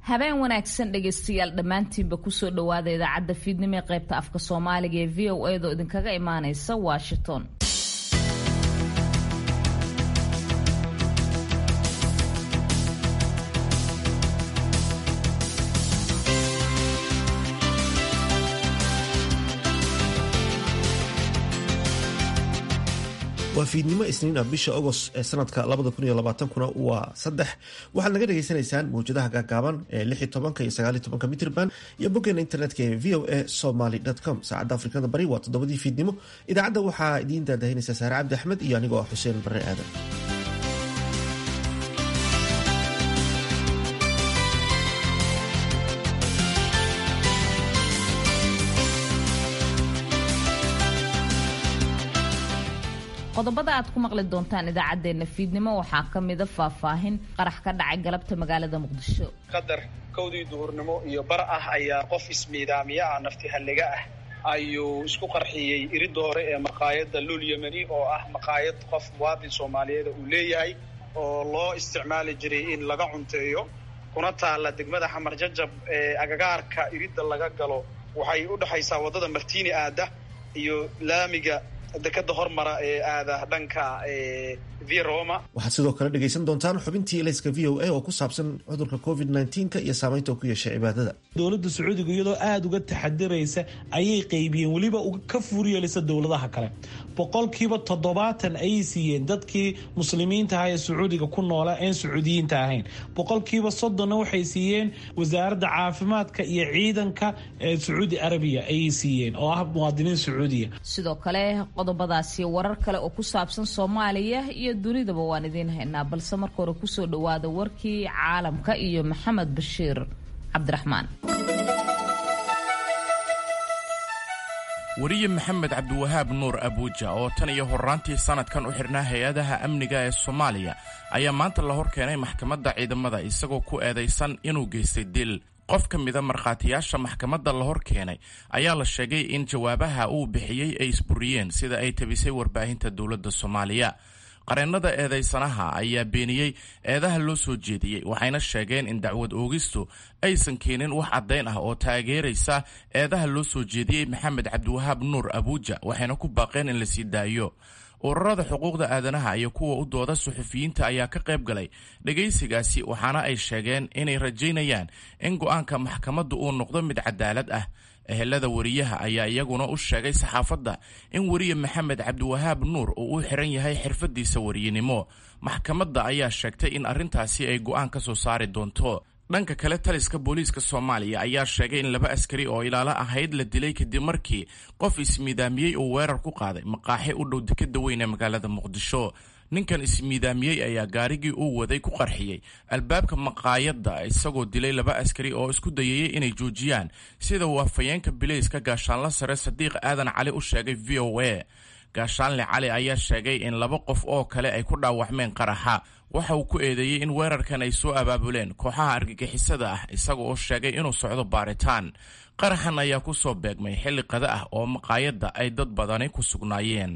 habeen wanaagsan dhegaystayaal dhammaantiinba kusoo dhowaada idaacadda fiidnimo ee qaybta afka soomaaliga ee v o a do idinkaga imaaneysa washington waa fiidnimo isniin ah bisha agost ee sanadka kuna waa saddex waxaad naga dhagaysanaysaan mawjadaha gaagaaban ee iyo mitrban iyo boggeena internetka ee v o a somaly com saacadda afrikada bari waa toddobadii fiidnimo idaacadda waxaa idiin daadahinaysa saare cabdi axmed iyo anigoo ah xuseen bare aadan qodobada aad ku maqli doontaan idaacaddeenna fiidnimo waxaa ka mida faahfaahin qarax ka dhacay galabta magaalada muqdisho qadar kowdii duhurnimo iyo bar ah ayaa qof ismiidaamiye ah nafti halliga ah ayuu isku qarxiyey iridda hore ee maqaayadda lul yemeni oo ah maqaayad qof muwaadin soomaaliyeeda uu leeyahay oo loo isticmaali jiray in laga cunteeyo kuna taalla degmada xamar jajab ee agagaarka iridda laga galo waxay u dhexaysaa waddada martiini aada iyo laamiga dekada hormara ee aada dhanka via roma waxaad sidoo kale dhegaysan doontaan xubintii elayska v o a oo ku saabsan cudurka covid nneteen-ka iyo saamaynta uu ku yeeshay cibaadada dowladda sacuudiga iyadoo aada uga taxadiraysa ayay qaybiyeen weliba ka fuuryeelisa dowladaha kale boqolkiiba toddobaatan ayay siiyeen dadkii muslimiinta ahaa ee sacuudiga ku noola een sacuudiyiinta ahayn boqolkiiba soddonna waxay siiyeen wasaaradda caafimaadka iyo ciidanka ee sacuudi arabiya ayay siiyeen oo ah muwaadiniin sacuudiya sidoo kale qodobadaasi warar kale oo ku saabsan soomaaliya iyo dunidaba waan idiin haynaa balse marka hore kusoo dhowaada warkii caalamka iyo maxamed bashiir cabdiraxmaan weriye maxamed cabdiwahaab nuur abuuja oo tan iyo horraantii sannadkan u xidhnaa hay-adaha amniga ee soomaaliya ayaa maanta la hor keenay maxkamadda ciidamada isagoo ku eedaysan inuu geystay dil qof ka mida markhaatiyaasha maxkamadda la hor keenay ayaa la sheegay in jawaabaha uu bixiyey ay isburiyeen sida ay tabisay warbaahinta dowladda soomaaliya qareennada eedaysanaha ayaa beeniyey eedaha loo soo jeediyey waxayna sheegeen in dacwad oogistu aysan keenin wax caddayn ah oo taageeraysa eedaha loo soo jeediyey maxamed cabdiwahaab nuur abuuja waxayna ku baaqeen in la sii daayo ururada xuquuqda aadanaha iyo kuwa u dooda suxufiyiinta ayaa ka qayb galay dhegaysigaasi waxaana ay sheegeen inay rajaynayaan in go'aanka maxkamaddu uu noqdo mid cadaalad ah ehelada weriyaha ayaa iyaguna u sheegay saxaafadda in weriye maxamed cabdiwahaab nuur uu u xiran yahay xirfadiisa weriyenimo maxkamadda ayaa sheegtay in arrintaasi ay go'aan ka soo saari doonto dhanka kale taliska booliiska soomaaliya ayaa sheegay in laba askari oo ilaalo ahayd la dilay kadib markii qof ismiidaamiyey uu weerar ku qaaday maqaaxi u dhow dekeda weyn ee magaalada muqdisho ninkan ismiidaamiyey ayaa gaarigii uu waday ku qarxiyey albaabka maqaayadda isagoo dilay laba askari oo isku dayayey inay joojiyaan sida uu afhayeenka bilayska gaashaanla sare sadiiq aadan cali u sheegay v o a gaashaanle cali ayaa sheegay in laba qof oo kale ay ku dhaawacmeen qaraxa waxa uu ku eedeeyey in weerarkan ay soo abaabuleen kooxaha argagixisada ah isaga oo sheegay inuu socdo baaritaan qaraxan ayaa ku soo beegmay xilli qada ah oo maqaayadda ay dad badani ku sugnaayeen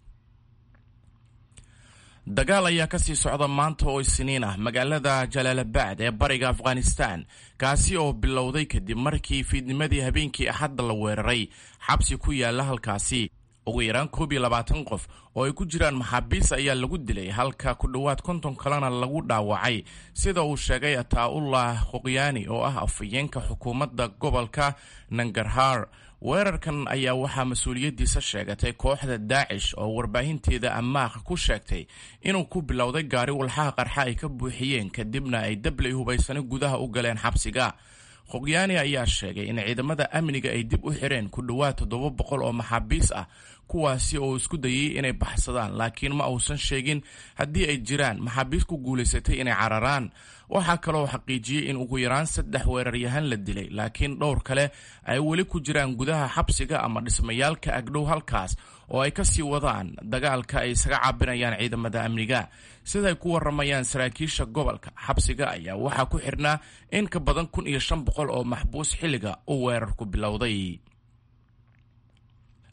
dagaal ayaa ka sii socda maanta oo isniin ah magaalada jalaalabad ee bariga afghanistan kaasi oo bilowday kadib markii fiidnimadii habeenkii axadda la weeraray xabsi ku yaala halkaasi ugu yaraan koob iyo labaatan qof oo ay ku jiraan maxaabiis ayaa lagu dilay halka ku dhowaad konton kalena lagu dhaawacay sida uu sheegay ataa-ullah qoqyaani oo ah afhayeenka xukuumadda gobolka nangarhar weerarkan ayaa waxaa mas-uuliyaddiisa sheegatay kooxda daacish oo warbaahinteeda ammaaq ku sheegtay inuu ku bilowday gaari walxaha qarxa ay ka buuxiyeen kadibna ay dablay hubaysani gudaha u galeen xabsiga qoqyaani ayaa sheegay in ciidamada amniga ay dib u xireen ku dhowaad toddoba boqol oo maxaabiis ah kuwaasi oo isku dayay inay baxsadaan laakiin ma uusan sheegin haddii ay jiraan maxaabiis ku guulaysatay inay cararaan waxaa kaloo xaqiijiyey in ugu yaraan saddex weeraryahan la dilay laakiin dhowr kale ay weli ku jiraan gudaha xabsiga ama dhismayaalka agdhow halkaas oo ay ka sii wadaan dagaalka ay isaga caabinayaan ciidamada amniga siday ku waramayaan saraakiisha gobolka xabsiga ayaa waxaa ku xidhnaa in ka badan kun iyo shan boqol oo maxbuus xilliga uu weerarku bilowday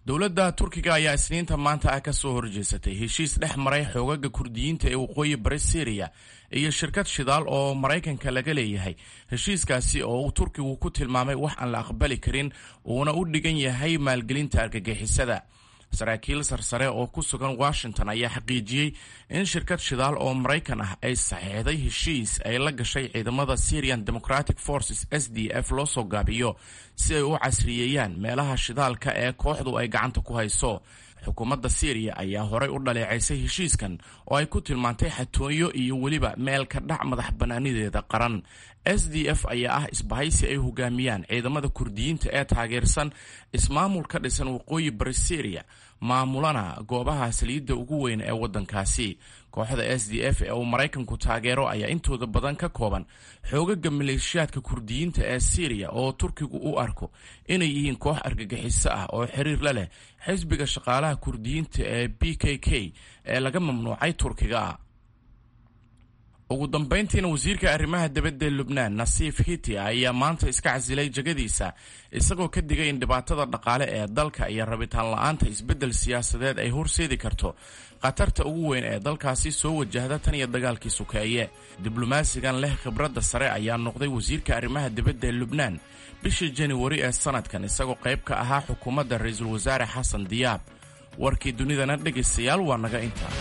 dowladda turkiga ayaa isniinta maanta ah ka soo horjeesatay heshiis dhex maray xoogaga kurdiyiinta ee waqooyi bari syriya iyo shirkad shidaal oo maraykanka laga leeyahay heshiiskaasi oo uu turkigu ku tilmaamay wax aan la aqbali karin uuna u dhigan yahay maalgelinta argagixisada saraakiil sarsare oo ku sugan washington ayaa xaqiijiyey in shirkad shidaal oo maraykan ah ay saxiixday heshiis ay la gashay ciidamada syrian democratic forces s d f loo soo gaabiyo si ay u casriyeeyaan meelaha shidaalka ee kooxdu ay gacanta ku hayso xukuumadda syriya ayaa horay u dhaleecaysay heshiiskan oo ay ku tilmaantay xatooyo iyo weliba meel ka dhac madax bannaanideeda qaran s d f ayaa ah isbahaysi ay hogaamiyaan ciidamada kurdiyiinta ee taageersan ismaamul ka dhisan waqooyi bari syriya maamulana goobaha saliidda ugu weyn ee waddankaasi kooxda s d f ee uu maraykanku taageero ayaa intooda badan ka kooban xoogaga maleeshiyaadka kurdiyiinta ee syriya oo turkigu u arko inay yihiin koox argagixiso ah oo xiriir la leh xisbiga shaqaalaha kurdiyiinta ee b k k ee laga mamnuucay turkiga ugu dambayntiina wasiirka arrimaha dibadda ee lubnaan nasiif hiti ayaa maanta iska casilay jegadiisa isagoo ka digay in dhibaatada dhaqaale ee dalka iyo rabitaan la-aanta isbeddel siyaasadeed ay horseedi karto khatarta ugu weyn ee dalkaasi soo wajahda tan iyo dagaalkii sukeeye diblomaasigan leh khibradda sare ayaa noqday wasiirka arrimaha dibadda ee lubnaan bishii januari ee sanadkan isagoo qayb ka ahaa xukuumadda ra-iisul wasaare xasan diyaab warkii dunidana dhegaystayaal waa naga intaa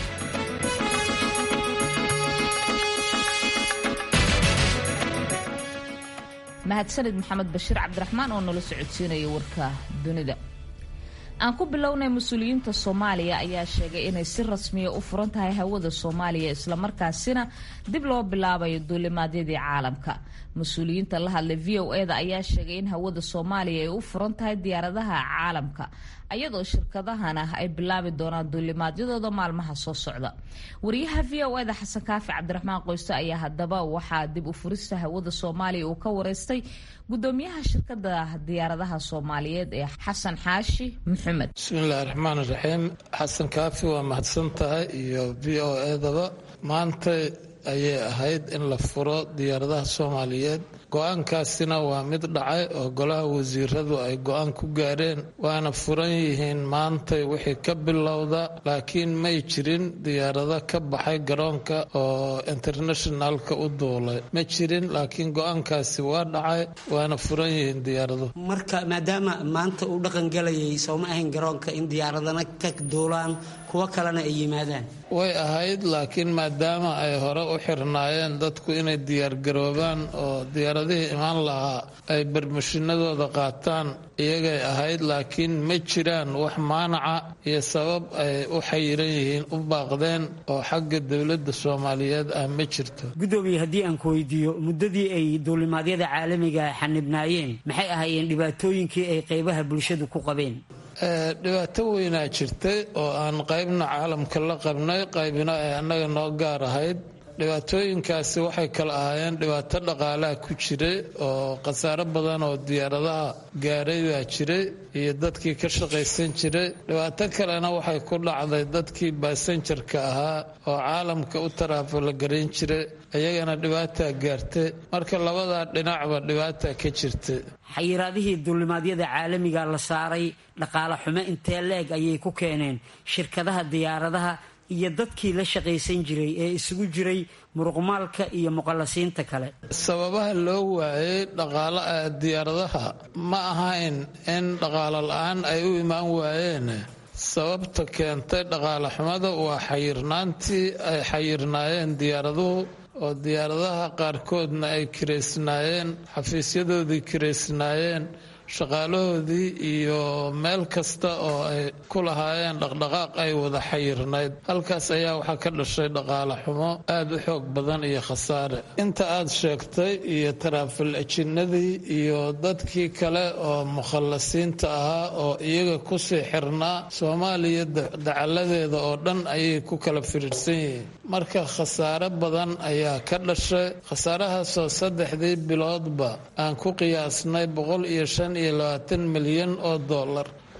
mahadsanid maxamed bashiir cabdiraxmaan oo nala socodsiinaya warka dunida aan ku bilownay mas-uuliyiinta soomaaliya ayaa sheegay inay si rasmiya u furan tahay hawada soomaaliya islamarkaasina dib loo bilaabayo duulimaadyadii caalamka mas-uuliyiinta la hadlay v o e da ayaa sheegay in hawada soomaaliya ay u furan tahay diyaaradaha caalamka ayadoo shirkadahana ay bilaabi doonaan duulimaadyadooda maalmaha soo socda wariyaha v o e da xasan kaafi cabdiraxmaan qoyste ayaa haddaba waxaa dib u furista hawada soomaaliya uu ka wareystay gudoomiyaha shirkada diyaaradaha soomaaliyeed ee xasan xaashi maxamed bismillahi raxmaan raxiim xasan kaafi waa mahadsan tahay iyo v o edaba maanta ayay ahayd in la furo diyaaradaha soomaaliyeed go-aankaasina waa mid dhacay oo golaha wasiiradu ay go-aan ku gaareen waana furan yihiin maantay wixii ka bilowda laakiin may jirin diyaarado ka baxay garoonka oo internationalka u duulay ma jirin laakiin go-aankaasi waa dhacay waana furan yihiin diyaaradu marka maadaama maanta uu dhaqan galayay sooma ahayn garoonka in diyaaradana ka duulaan kuwo kalena ay yimaadaan way ahayd laakiin maadaama ay hore u xirnaayeen dadku inay diyaargaroobaan oo diyaaradihii imaan lahaa ay barmashinadooda qaataan iyagay ahayd laakiin ma jiraan wax maanaca iyo sabab ay u xayiran yihiin u baaqdeen oo xagga dowladda soomaaliyeed ah ma jirto gudoomiye haddii aan ku weydiiyo muddadii ay duulimaadyada caalamiga xanibnaayeen maxay ahaayeen dhibaatooyinkii ay qaybaha bulshadu ku qabeen dhibaato weynaa jirtay oo aan qaybna caalamka la qabnay qaybna ay annaga noo gaar ahayd dhibaatooyinkaasi waxay kala ahaayeen dhibaato dhaqaalaha ku jiray oo khasaaro badan oo diyaaradaha gaaray baa jiray iyo dadkii ka shaqaysan jiray dhibaato kalena waxay ku dhacday dadkii baasanjarka ahaa oo caalamka u taraafala garayn jiray iyagana dhibaataa gaartay marka labadaa dhinacba dhibaataa ka jirtay xayiraadihii duulimaadyada caalamiga la saaray dhaqaale xumo intee leeg ayay ku keeneen shirkadaha diyaaradaha iyo dadkii la shaqaysan jiray ee isugu jiray muruqmaalka iyo muqallasiinta kale sababaha loo waayay dhaqaala diyaaradaha ma ahayn in dhaqaalo la-aan ay u imaan waayeen sababta keentay dhaqaale xumada waa xayirnaantii ay xayirnaayeen diyaaraduhu oo diyaaradaha qaarkoodna ay kiraysnaayeen xafiisyadoodii kiraysnaayeen shaqaalahoodii iyo meel kasta oo ay ku lahaayeen dhaqdhaqaaq ay wada xayirnayd halkaas ayaa waxaa ka dhashay dhaqaale xumo aada u xoog badan iyo khasaare inta aad sheegtay iyo taraafil ajinnadii iyo dadkii kale oo mukhallasiinta ahaa oo iyaga kusii xirnaa soomaaliya dacaladeeda oo dhan ayay ku kala firiirsan yihiin marka khasaare badan ayaa ka dhashay khasaarahaasoo saddexdii biloodba aan ku qiyaasnay boqol iyo shan iyo labaatan milyan oo dollar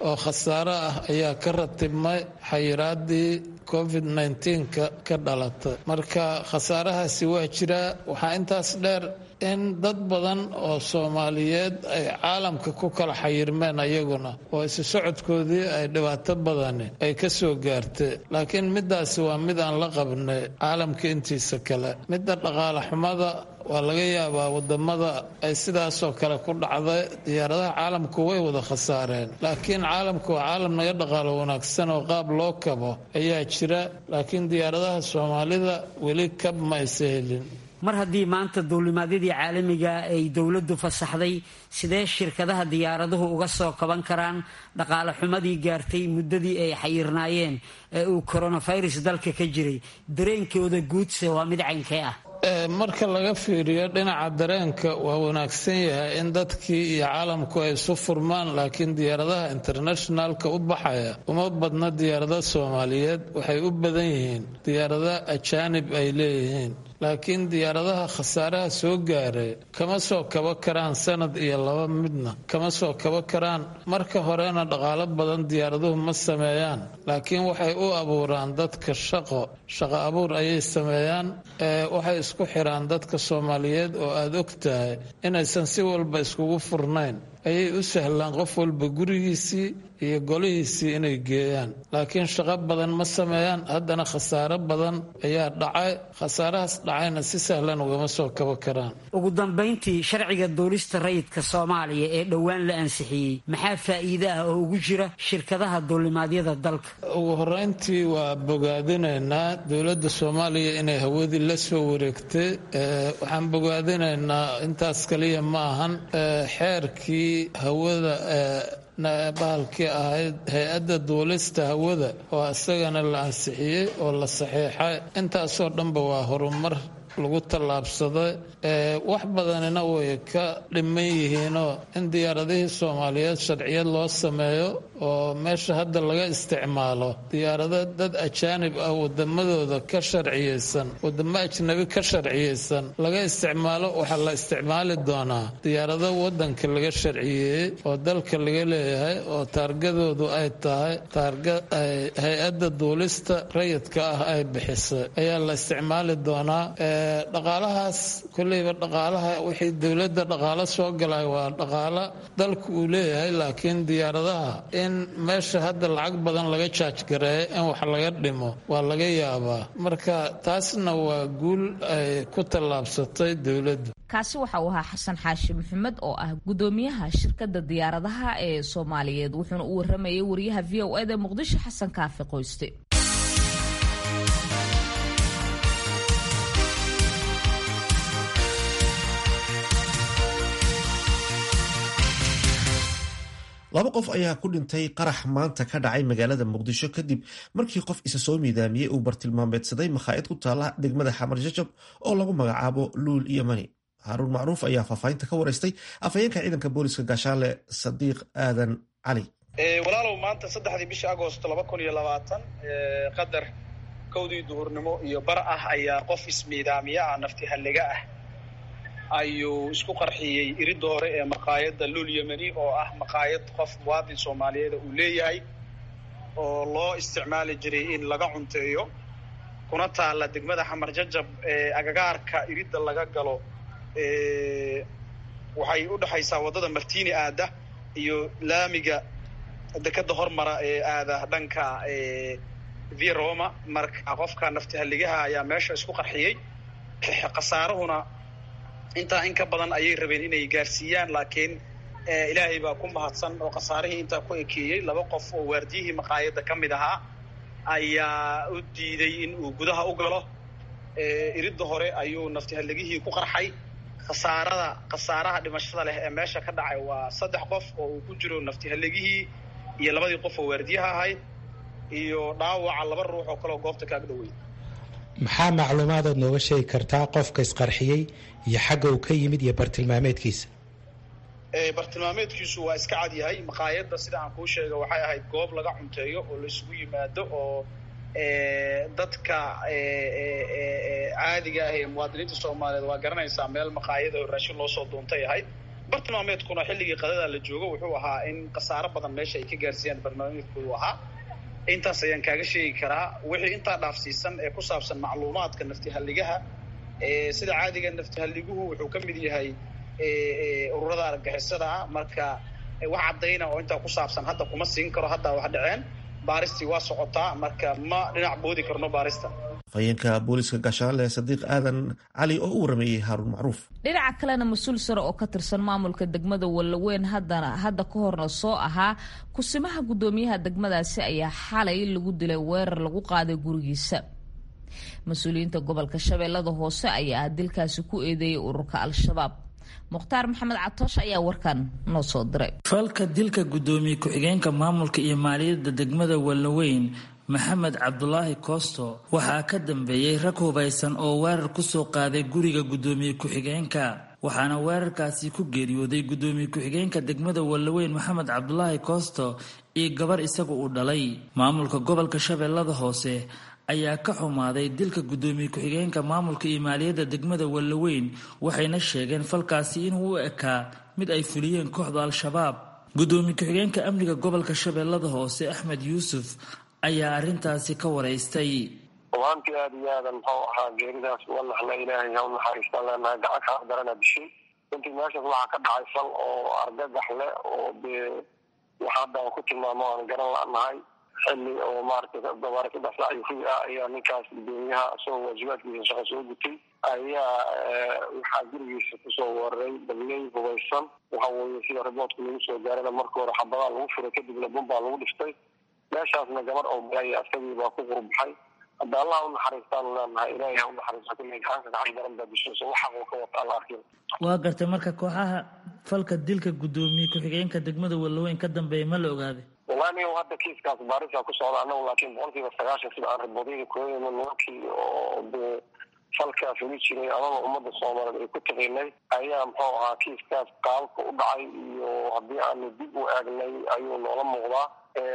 oo khasaaro ah ayaa ka ratibmay xayiraadii covid nka ka dhalatay marka khasaarahaasi waa jiraa waxaa intaas dheer in dad badan oo soomaaliyeed ay caalamka ku kala xayirmeen ayaguna oo isu socodkoodii ay dhibaato badani ay ka soo gaartay laakiin midaasi waa mid aan la qabnay caalamka intiisa kale midda dhaqaale xumada waa laga yaabaa wadamada ay sidaasoo kale ku dhacday diyaaradaha caalamku way wada khasaareen laakiin caalamku waa caalam naga dhaqaalo wanaagsan oo qaab loo kabo ayaa jira laakiin diyaaradaha soomaalida weli kab ma aysa helin mar haddii maanta duulimaadyadii caalamiga ay dowladdu fasaxday sidee shirkadaha diyaaraduhu uga soo kaban karaan dhaqaale xumadii gaartay muddadii ay xayirnaayeen ee uu koronafirus dalka ka jiray dareenkooda guudse waa mid caynkee ah marka laga fiiriyo dhinaca dareenka waa wanaagsan yahay in dadkii iyo caalamku ay isu furmaan laakiin diyaaradaha internationalka u baxaya uma badna diyaarada soomaaliyeed waxay u badan yihiin diyaarada ajaanib ay leeyihiin laakiin diyaaradaha khasaaraha soo gaaray kama soo kaba karaan sanad iyo laba midna kama soo kaba karaan marka horena dhaqaalo badan diyaaraduhu ma sameeyaan laakiin waxay u abuuraan dadka shaqo shaqo abuur ayay sameeyaan waxay isku xiraan dadka soomaaliyeed oo aada og tahay inaysan si walba iskugu furnayn ayay u sahlaan qof walba gurigiisii iyo golihiisii inay geeyaan laakiin shaqo badan ma sameeyaan haddana khasaaro badan ayaa dhacay khasaarahaas dhacayna si sahlan ugama soo kaba karaan ugu dambayntii sharciga duulista rayidka soomaaliya ee dhowaan la ansixiyey maxaa faa'iide ah oo ugu jira shirkadaha duulimaadyada dalka ugu horeyntii waa bogaadinaynaa dowladda soomaaliya inay hawadii la soo wareegtay waxaan bogaadinaynaa intaas kaliya ma ahan xeerkii hawada bahalkii ahayd hay-adda duulista hawada oo isagana la ansixiyey oo la saxiixay intaasoo dhanba waa horumar lagu tallaabsaday wax badanina way ka dhiman yihiinoo in diyaaradihii soomaaliyeed sharciyad loo sameeyo oo meesha hadda laga isticmaalo diyaarado dad ajaanib ah wadamadooda ka sharciyeysan wadamo ajnabi ka sharciyeysan laga isticmaalo waxaa la isticmaali doonaa diyaarado wadanka laga sharciyeeyey oo dalka laga leeyahay oo taargadoodu ay tahay taarga hay-adda duulista rayidka ah ay bixisay ayaa la isticmaali doonaa dhaqaalahaas kolleyba dhaqaalaha wixii dowladda dhaqaalo soo galay waa dhaqaalo dalku uu leeyahay laakiin diyaaradaha in meesha hadda lacag badan laga jaajgareeyo in wax laga dhimo waa laga yaabaa marka taasna waa guul ay ku tallaabsatay dowladdu kaasi waxa uu ahaa xasan xaashi maxamed oo ah gudoomiyaha shirkadda diyaaradaha ee soomaaliyeed wuxuuna u waramayay wariyaha v o eda muqdisho xasan kaafi qoyste laba qof ayaa ku dhintay qarax maanta ka dhacay magaalada muqdisho kadib markii qof isa soo miidaamiyey uu bartilmaameedsaday makhaa'id ku taala degmada xamar jajab oo lagu magacaabo luul iyo mani haaruun macruuf ayaa faahfaahinta ka waraystay afhayeenka ciidanka booliska gaashaale sadiiq aadan cali walaalow maanta saddexdii bishii agost laba kun iyo labaatan qadar kowdii duhurnimo iyo bar ah ayaa qof ismiidaamiya ah nafti halliga ah ayuu isku qarxiyey iridda hore ee maqaayadda lul yemeni oo ah maqaayad qof muwaadin soomaaliyeeda uu leeyahay oo loo isticmaali jiray in laga cunteeyo kuna taalla degmada xamar jajab ee agagaarka iridda laga galo waxay u dhexaysaa waddada martini aada iyo laamiga dekadda hormara ee aada dhanka via roma marka qofka nafti halligaha ayaa meesha isku qarxiyey khasaarahuna intaa in ka badan ayay rabeen inay gaarsiiyaan laakiin ilaahay baa ku mahadsan oo khasaarihii intaa ku ekeeyey laba qof oo waardiyihii maqaayadda ka mid ahaa ayaa u diiday in uu gudaha u galo iridda hore ayuu naftihalligihii ku qarxay khasaarada khasaaraha dhimashada leh ee meesha ka dhacay waa saddex qof oo uu ku jiro naftihalligihii iyo labadii qof oo waardiyaha ahayd iyo dhaawaca laba ruux oo kaleoo goobta kaag dhowey maxaa macluumaadaad nooga sheegi kartaa qofka isqarxiyey iyo xagga uu ka yimid iyo bartilmaameedkiisa bartilmaameedkiisu waa iska cad yahay maqaayadda sida aan kuu sheega waxay ahayd goob laga cunteeyo oo la isugu yimaado oo dadka caadiga ah ee muwaadiniinta soomaaliyeed waa garanaysaa meel maqaayada oo raashin loo soo duuntay ahayd bartilmaameedkuna xilligii qadada la joogo wuxuu ahaa in khasaaro badan meesha ay ka gaarsiiyaan bartilmaameedku uu ahaa intaas ayaan kaaga sheegi karaa wixii intaa dhaafsiisan ee ku saabsan macluumaadka naftihalligaha sida caadiga naftihaliguhu wuxuu ka mid yahay ururada argagixisada ah marka wax caddayna oo intaa ku saabsan hadda kuma siin karo haddaa wax dhaceen baaristii waa socotaa marka ma dhinac boodi karno baarista afhayeenka booliska gaashaanle sadiiq aadan cali oo u warameeyey haaruun macruuf dhinaca kalena mas-uul sare oo ka tirsan maamulka degmada wallaweyn haddana hadda ka horna soo ahaa kusimaha guddoomiyaha degmadaasi ayaa xalay lagu dilay weerar lagu qaaday gurigiisa mas-uuliyiinta gobolka shabeellada hoose ayaa dilkaasi ku eedeeyay ururka al-shabaab mukhtaar maxamed catoosh ayaa warkan noo soo diray falka dilka guddoomiye ku-xigeenka maamulka iyo maaliyadda degmada wallaweyn maxamed cabdulaahi koosto waxaa ka dambeeyey rag hubaysan oo weerar kusoo qaaday guriga guddoomiye ku-xigeenka waxaana weerarkaasi ku geeriyooday guddoomiye ku-xigeenka degmada wallaweyn maxamed cabdulaahi koosto iyo gabar isagu uu dhalay maamulka gobolka shabeellada hoose ayaa ka xumaaday dilka guddoomiye ku-xigeenka maamulka iyo maaliyadda degmada wallaweyn waxayna sheegeen falkaasi inuu u ekaa mid ay fuliyeen kooxda al-shabaab guddoomiye ku-xigeenka amniga gobolka shabeellada hoose axmed yuusuf ayaa arrintaasi ka waraystay rumaantii aada iyo aadan muxuu ahaa geeridaas uga naxna ilaahay ha u naxariistaan leenahay gacan kaa darana dishay runtii meeshaas waxaa ka dhacay fal oo argagax leh oo dee wax hadda aan ku tilmaamo aan garan la'nahay xilli oo maaragtay gabaare saddex saac iyo fugi ah ayaa ninkaas guddoomiyaha isagoo waajibaadkiisa shaqo soo gutay ayaa waxaa gurigiisa kusoo weeraray dabley hubaysan waxa weeye sida riboodka lagu soo gaarana marka hore xabadaa lagu furay kadibna bumbaa lagu dhiftay meeshaasna gabar oo balaya asagii baa ku qurbaxay hadda allah u naxariistaanu leenahay ilaahay ha u naxariisto kulley gacanka gacan daran baa dishayso waxa uu ka wata alla arkin waa gartay marka kooxaha falka dilka guddoomiye ku-xigeenka degmada wallaweyn ka dambeeya ma la ogaaday wallahi niyow hadda kiiskaas baarisa ku socda annagu laakiin boqolkiiba sagaashan sida aan riboodyada kooyayno nimankii oo dee falkaa fuli jiray amaba ummadda soomaaliyeed ay ku taqiinay ayaa muxuu ahaa kiiskaas qaabka u dhacay iyo haddii aanu dib u eegnay ayuu noola muuqdaa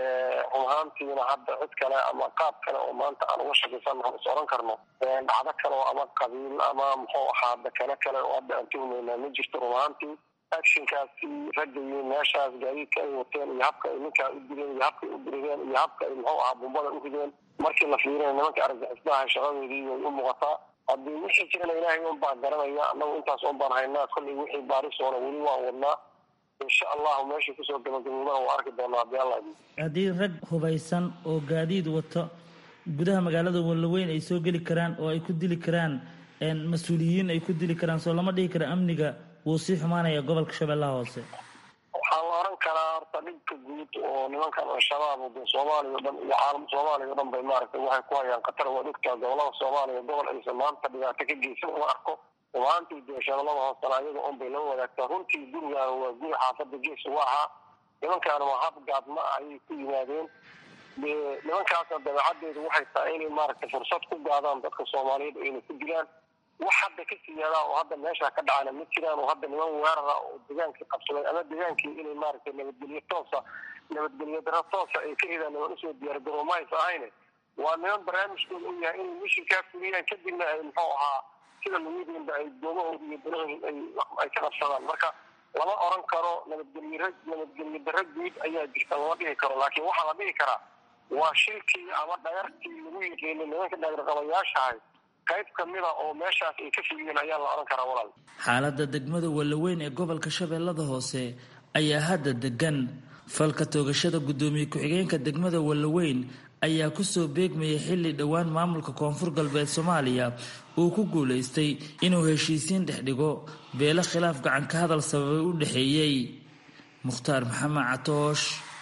run ahaantiina hadda cid kale ama qaab kale oo maanta aan uga shakaysannaho is oran karno dhacdo kale oo ama qabiil ama muxuu ahaa dakano kale oo hadda aan tuhmaynaa ma jirto run ahaantii actionkaasi raggayi meeshaas gaadiidka ay wateen iyo habka ay ninkaa u dileen iyo habka ay u dirideen iyo habka ay muxuu ahaa bumbada u rideen markii la fiirina nimanka argagixisnaha shaqadoodii way u muuqataa haddii wixii jirana ilaahay un baan garanaya annagu intaas un baan haynaa kollay wixii baarisoona weli waan wadnaa insha allahu meeshii kusoo gabagaboobana waa arki doonaa haddii alla haddii rag hubaysan oo gaadiid wato gudaha magaalada wallaweyn ay soo geli karaan oo ay ku dili karaan mas-uuliyiin ay ku dili karaan soo lama dhihi kara amniga wuu sii xumaanaya gobolka shabeellaha hoose waxaa la oran karaa horta dhibka guud oo nimankan al-shabaab de soomaaliya o dhan iyo caalam soomaaliya o dhan bay maaragtay waxay ku hayaan khatar waa dhigtaa gobolada soomaaliya gobol aysan maanta dhibaato ka geysan uma arko rumaantii dee shabeellada hoosena ayaga un bay lama wadaagtaa runtii gurigaan waa guri xaafadda gees uga ahaa nimankaana waa hab gaadma ayay ku yimaadeen dee nimankaasna dabeecaddeedu waxay tahay inay maaragtay fursad ku gaadaan dadka soomaaliyeed oo inay ku dilaan wax hadda ka siyaadaa oo hadda meesha ka dhacana ma jiraan oo hadda niman weerara oo degaankii qabsaday ama degaankii inay maaragtay nabadgelyo toosa nabadgelyo daro toosa ay ka ridaan niman usoo diyaargaroo ma aysa ahayne waa niman barnaamijkooda u yahay inay mishinkaa fuliyaan kadibna ay muxuu ahaa sida layidiinba ay doomahooda iyo danahooda ay ka qabsadaan marka lama oran karo nabadgelyo nabadgelyo daro guud ayaa jirta lama dhihi karo laakiin waxaa la dhihi karaa waa shilkii ama dhayartii lagu yiqiinay nimanka dhagarqabayaashahay qayb kamida oo meeshaas ay ka fuliyeen ayaa la oran karaa walaal xaaladda degmada wallaweyn ee gobolka shabeellada hoose ayaa hadda degan falka toogashada guddoomiye ku-xigeenka degmada wallaweyn ayaa kusoo beegmayay xilli dhowaan maamulka koonfur galbeed soomaaliya uu ku guulaystay inuu heshiisiin dhex dhigo beelo khilaaf gacan ka hadal sababay u dhexeeyey mukhtaar maxamed catoosh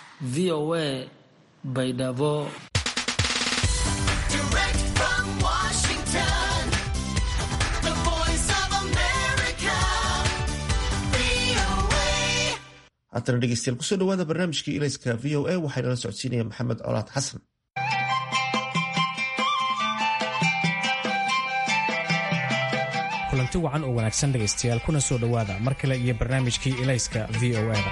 v o a baydhabo haddana dhegeystayaal kusoo dhawaada barnaamijkii ilayska v o a waxaynala socodsiinaya maxamed colaad xasan kulanti wacan oo wanaagsan dhegaystayaal kuna soo dhowaada mar kale iyo barnaamijkii ilayska v o a-da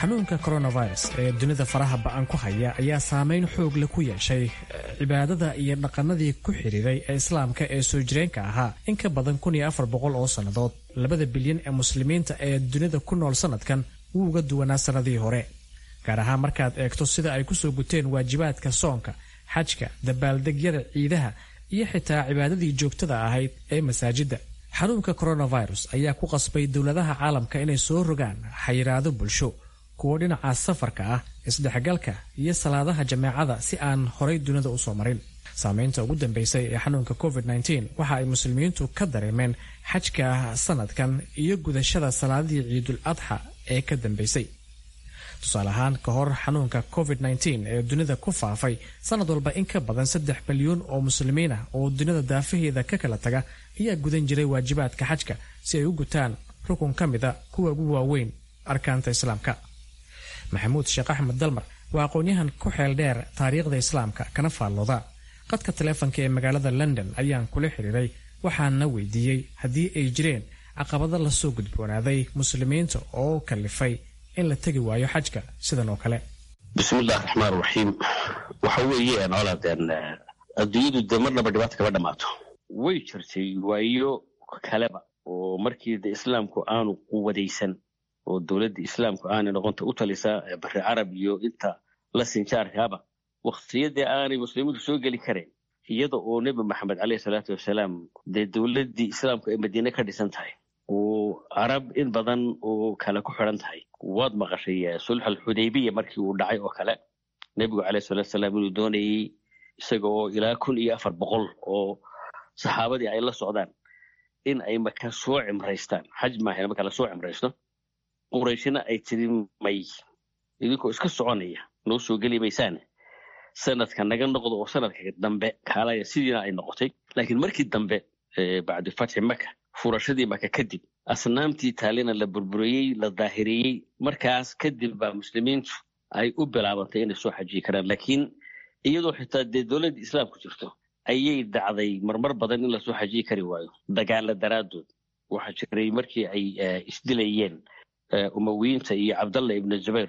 xanuunka coronavirus ee dunida faraha ba'an ku haya ayaa saameyn xoog leh ku yeeshay cibaadada iyo dhaqannadii ku xidhiiray ee islaamka ee soo jireenka ahaa in ka badan kun iyo afar boqol oo sannadood labada bilyan ee muslimiinta ee dunida ku nool sannadkan wuu uga duwanaa sannadihii hore gaar ahaan markaad eegto sida ay kusoo guteen waajibaadka soonka xajka dabaaldegyada ciidaha iyo xitaa cibaadadii joogtada ahayd ee masaajidda xanuunka coronavirus ayaa ku qasbay dowladaha caalamka inay soo rogaan xayiraado bulsho kuwo dhinaca safarka ah isdhexgalka iyo salaadaha jameecada si aan horay dunida usoo marin saameynta ugu dambeysay ee xanuunka covid-19 waxa ay muslimiintu ka dareemeen xajka sanadkan iyo gudashada salaadii ciidul adxa ee ka dambeysay tusaale ahaan ka hor xanuunka covid-19 ee dunida ku faafay sanad walba in ka badan saddex milyuun oo muslimiin ah oo dunida daafaheeda ka kala taga ayaa gudan jiray waajibaadka xajka si ay u gutaan rukun ka mida kuwa ugu waaweyn arkaanta islaamka maxamuud sheekh axmed dalmar waa aqoon-yahan ku xeel dheer taariikhda islaamka kana faallooda qadka taleefonka ee magaalada london ayaan kula xiriiray waxaana weydiiyey haddii ay jireen caqabado lasoo gudboonaaday muslimiinta oo kalifay in la tegi waayo xajka sidan oo kale bismillahi raxmaan raxiim waxa weeye noolaadeen adduunyadu dee marnaba dhibaata kama dhammaato way jirtay waayo kaleba oo markii de islaamku aanu quwadaysan oo dowladda islaamku aanay noqonta u talisaa bari carab iyo inta la sinjaarkaaba waktiyadii aanay muslimiintu soo geli karayn iyada oo nebi maxamed caleyhi salaatu wasalaam dee dowladdii islaamku ay madiine ka dhisan tahay oo carab in badan oo kale ku xidhan tahay waad maqashay sulx alxudaybiya markii uu dhacay oo kale nebigu caleyhi salatu wasalaam inuu doonayey isaga oo ilaa kun iyo afar boqol oo saxaabadii ay la socdaan in ay maka soo cimraystaan xaj maahan marka la soo cimraysto qurayshina ay tiri may idinkoo iska soconaya noo soo geli maysaane sanadka naga noqdo oo sanadka dambe kaalaya sidiina ay noqotay laakiin markii dambe bacdu fatxi maka furashadii maka kadib asnaamtii taalina la burburiyey la daahiriyey markaas kadib baa muslimiintu ay u bilaabantay inay soo xajiyi karaan laakiin iyadoo xitaa dee dowladda islaamku jirto ayay dhacday marmar badan in lasoo xajiyi kari waayo dagaala daraaddood waxaa jiray markii ay isdilayeen umawiyiinta iyo cabdalla ibnu zubayr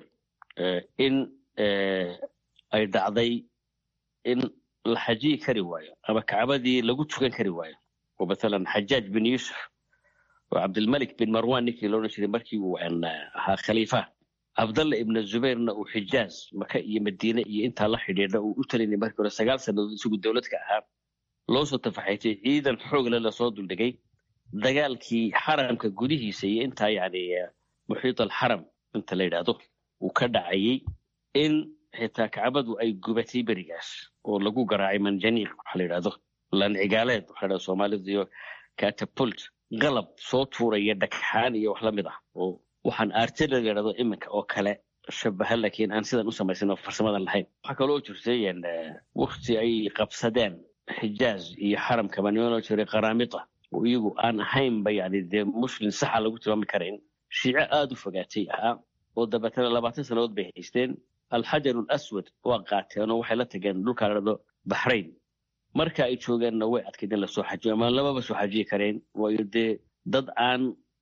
in ay dhacday in la xajiyi kari waayo ama kacbadii lagu tukan kari waayo oo mathalan xajaaj bin yuusuf oo cabdilmalik bin marwan ninkii loodhan jiray markii uu ahaa khaliifa cabdalla ibnu zubayrna uu xijaaz maka iyo madiine iyo intaa la xidhiidha uu u talinay markii hore sagaal sannadood isagu dowlad ka ahaa loo soo tafaxaytay ciidan xoogle lasoo duldhigay dagaalkii xaramka gudihiisa iyo intaa yani muxiit alxaram inta la yidhaahdo uu ka dhacayey in xitaa kacbadu ay gubatay berigaas oo lagu garaacay manjaniiq waxa la yidhahdo lancigaaleed waxa la soomaalidu iyo catapult qalab soo tuuraya dhagxaan iyo wax la mid ah oo waxaan artilla la yidhahdo iminka oo kale shabaha laakiin aan sidan u samaysan oo farsamadan lahayn waxaa kaloo jirtay wakti ay qabsadeen xijaaz iyo xaramkaba niman loo jiray qaraamita oo iyagu aan ahaynba yani dee muslim saxa lagu tilmaami karayn shiico aada u fogaatay ahaa oo dabeetana labaatan sannadood bay haysteen alxajar alaswad waa qaateen oo waxay la tageen dhulkaa ladhado baxrayn marka ay joogeenna way adkayd in lasoo xajiyo ama lamaba soo xajiyi kareen waayo dee dad aan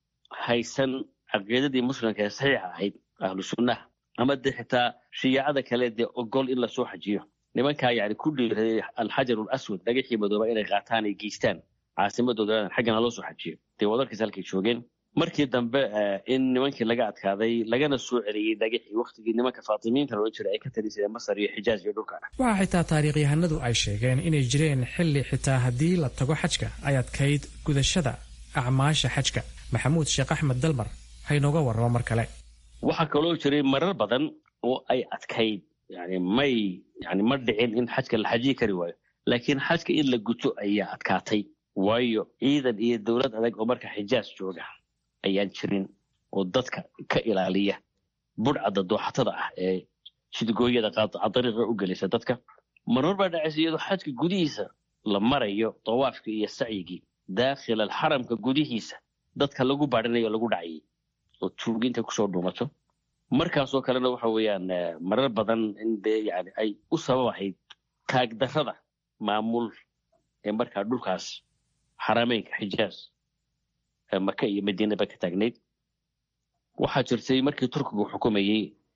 haysan caqiidadii muslimka ee saxiixa ahayd ahlu sunnaha ama dee xitaa shiyaacada kale dee ogol in lasoo xajiyo nimankaa yani ku dhiiraday alxajar alaswad dhagaxii madooba inay qaataan ay geystaan caasimadooda xaggana loo soo xajiyo dee wadarkiis halkay joogeen markii dambe in nimankii laga adkaaday lagana soo celiyey dhagaxii waktigii nimanka faatimiinta loola jira ay ka talisadeen masar iyo xijaaz iyo dhulka waxaa xitaa taariikhyahanadu ay sheegeen inay jireen xilli xitaa haddii la tago xajka ay adkayd gudashada acmaasha xajka maxamuud sheekh axmed dalmar haynooga warramo mar kale waxaa kaloo jiray marar badan oo ay adkayd yani may yani ma dhicin in xajka la xajiyi kari waayo laakiin xajka in la guto ayaa adkaatay waayo ciidan iyo dowlad adag oo marka xijaaz jooga ayaan jirin oo dadka ka ilaaliya budhcadda dooxatada ah ee shidgooyada qaadariiqa u gelisa dadka marmar baa dhacaysa iyadoo xajka gudihiisa la marayo dawaafkii iyo sacyigii daakhil alxaramka gudihiisa dadka lagu baadhinayo lagu dhacayay oo tuuginta kusoo dhuumato markaasoo kalena waxa weeyaan marar badan in dee yani ay u sabab ahayd taagdarrada maamul ee markaa dhulkaas xarameynka xijaaz maka iyo madiinaba ka taagnayd waxaa jirtay markii turkigu xukumayey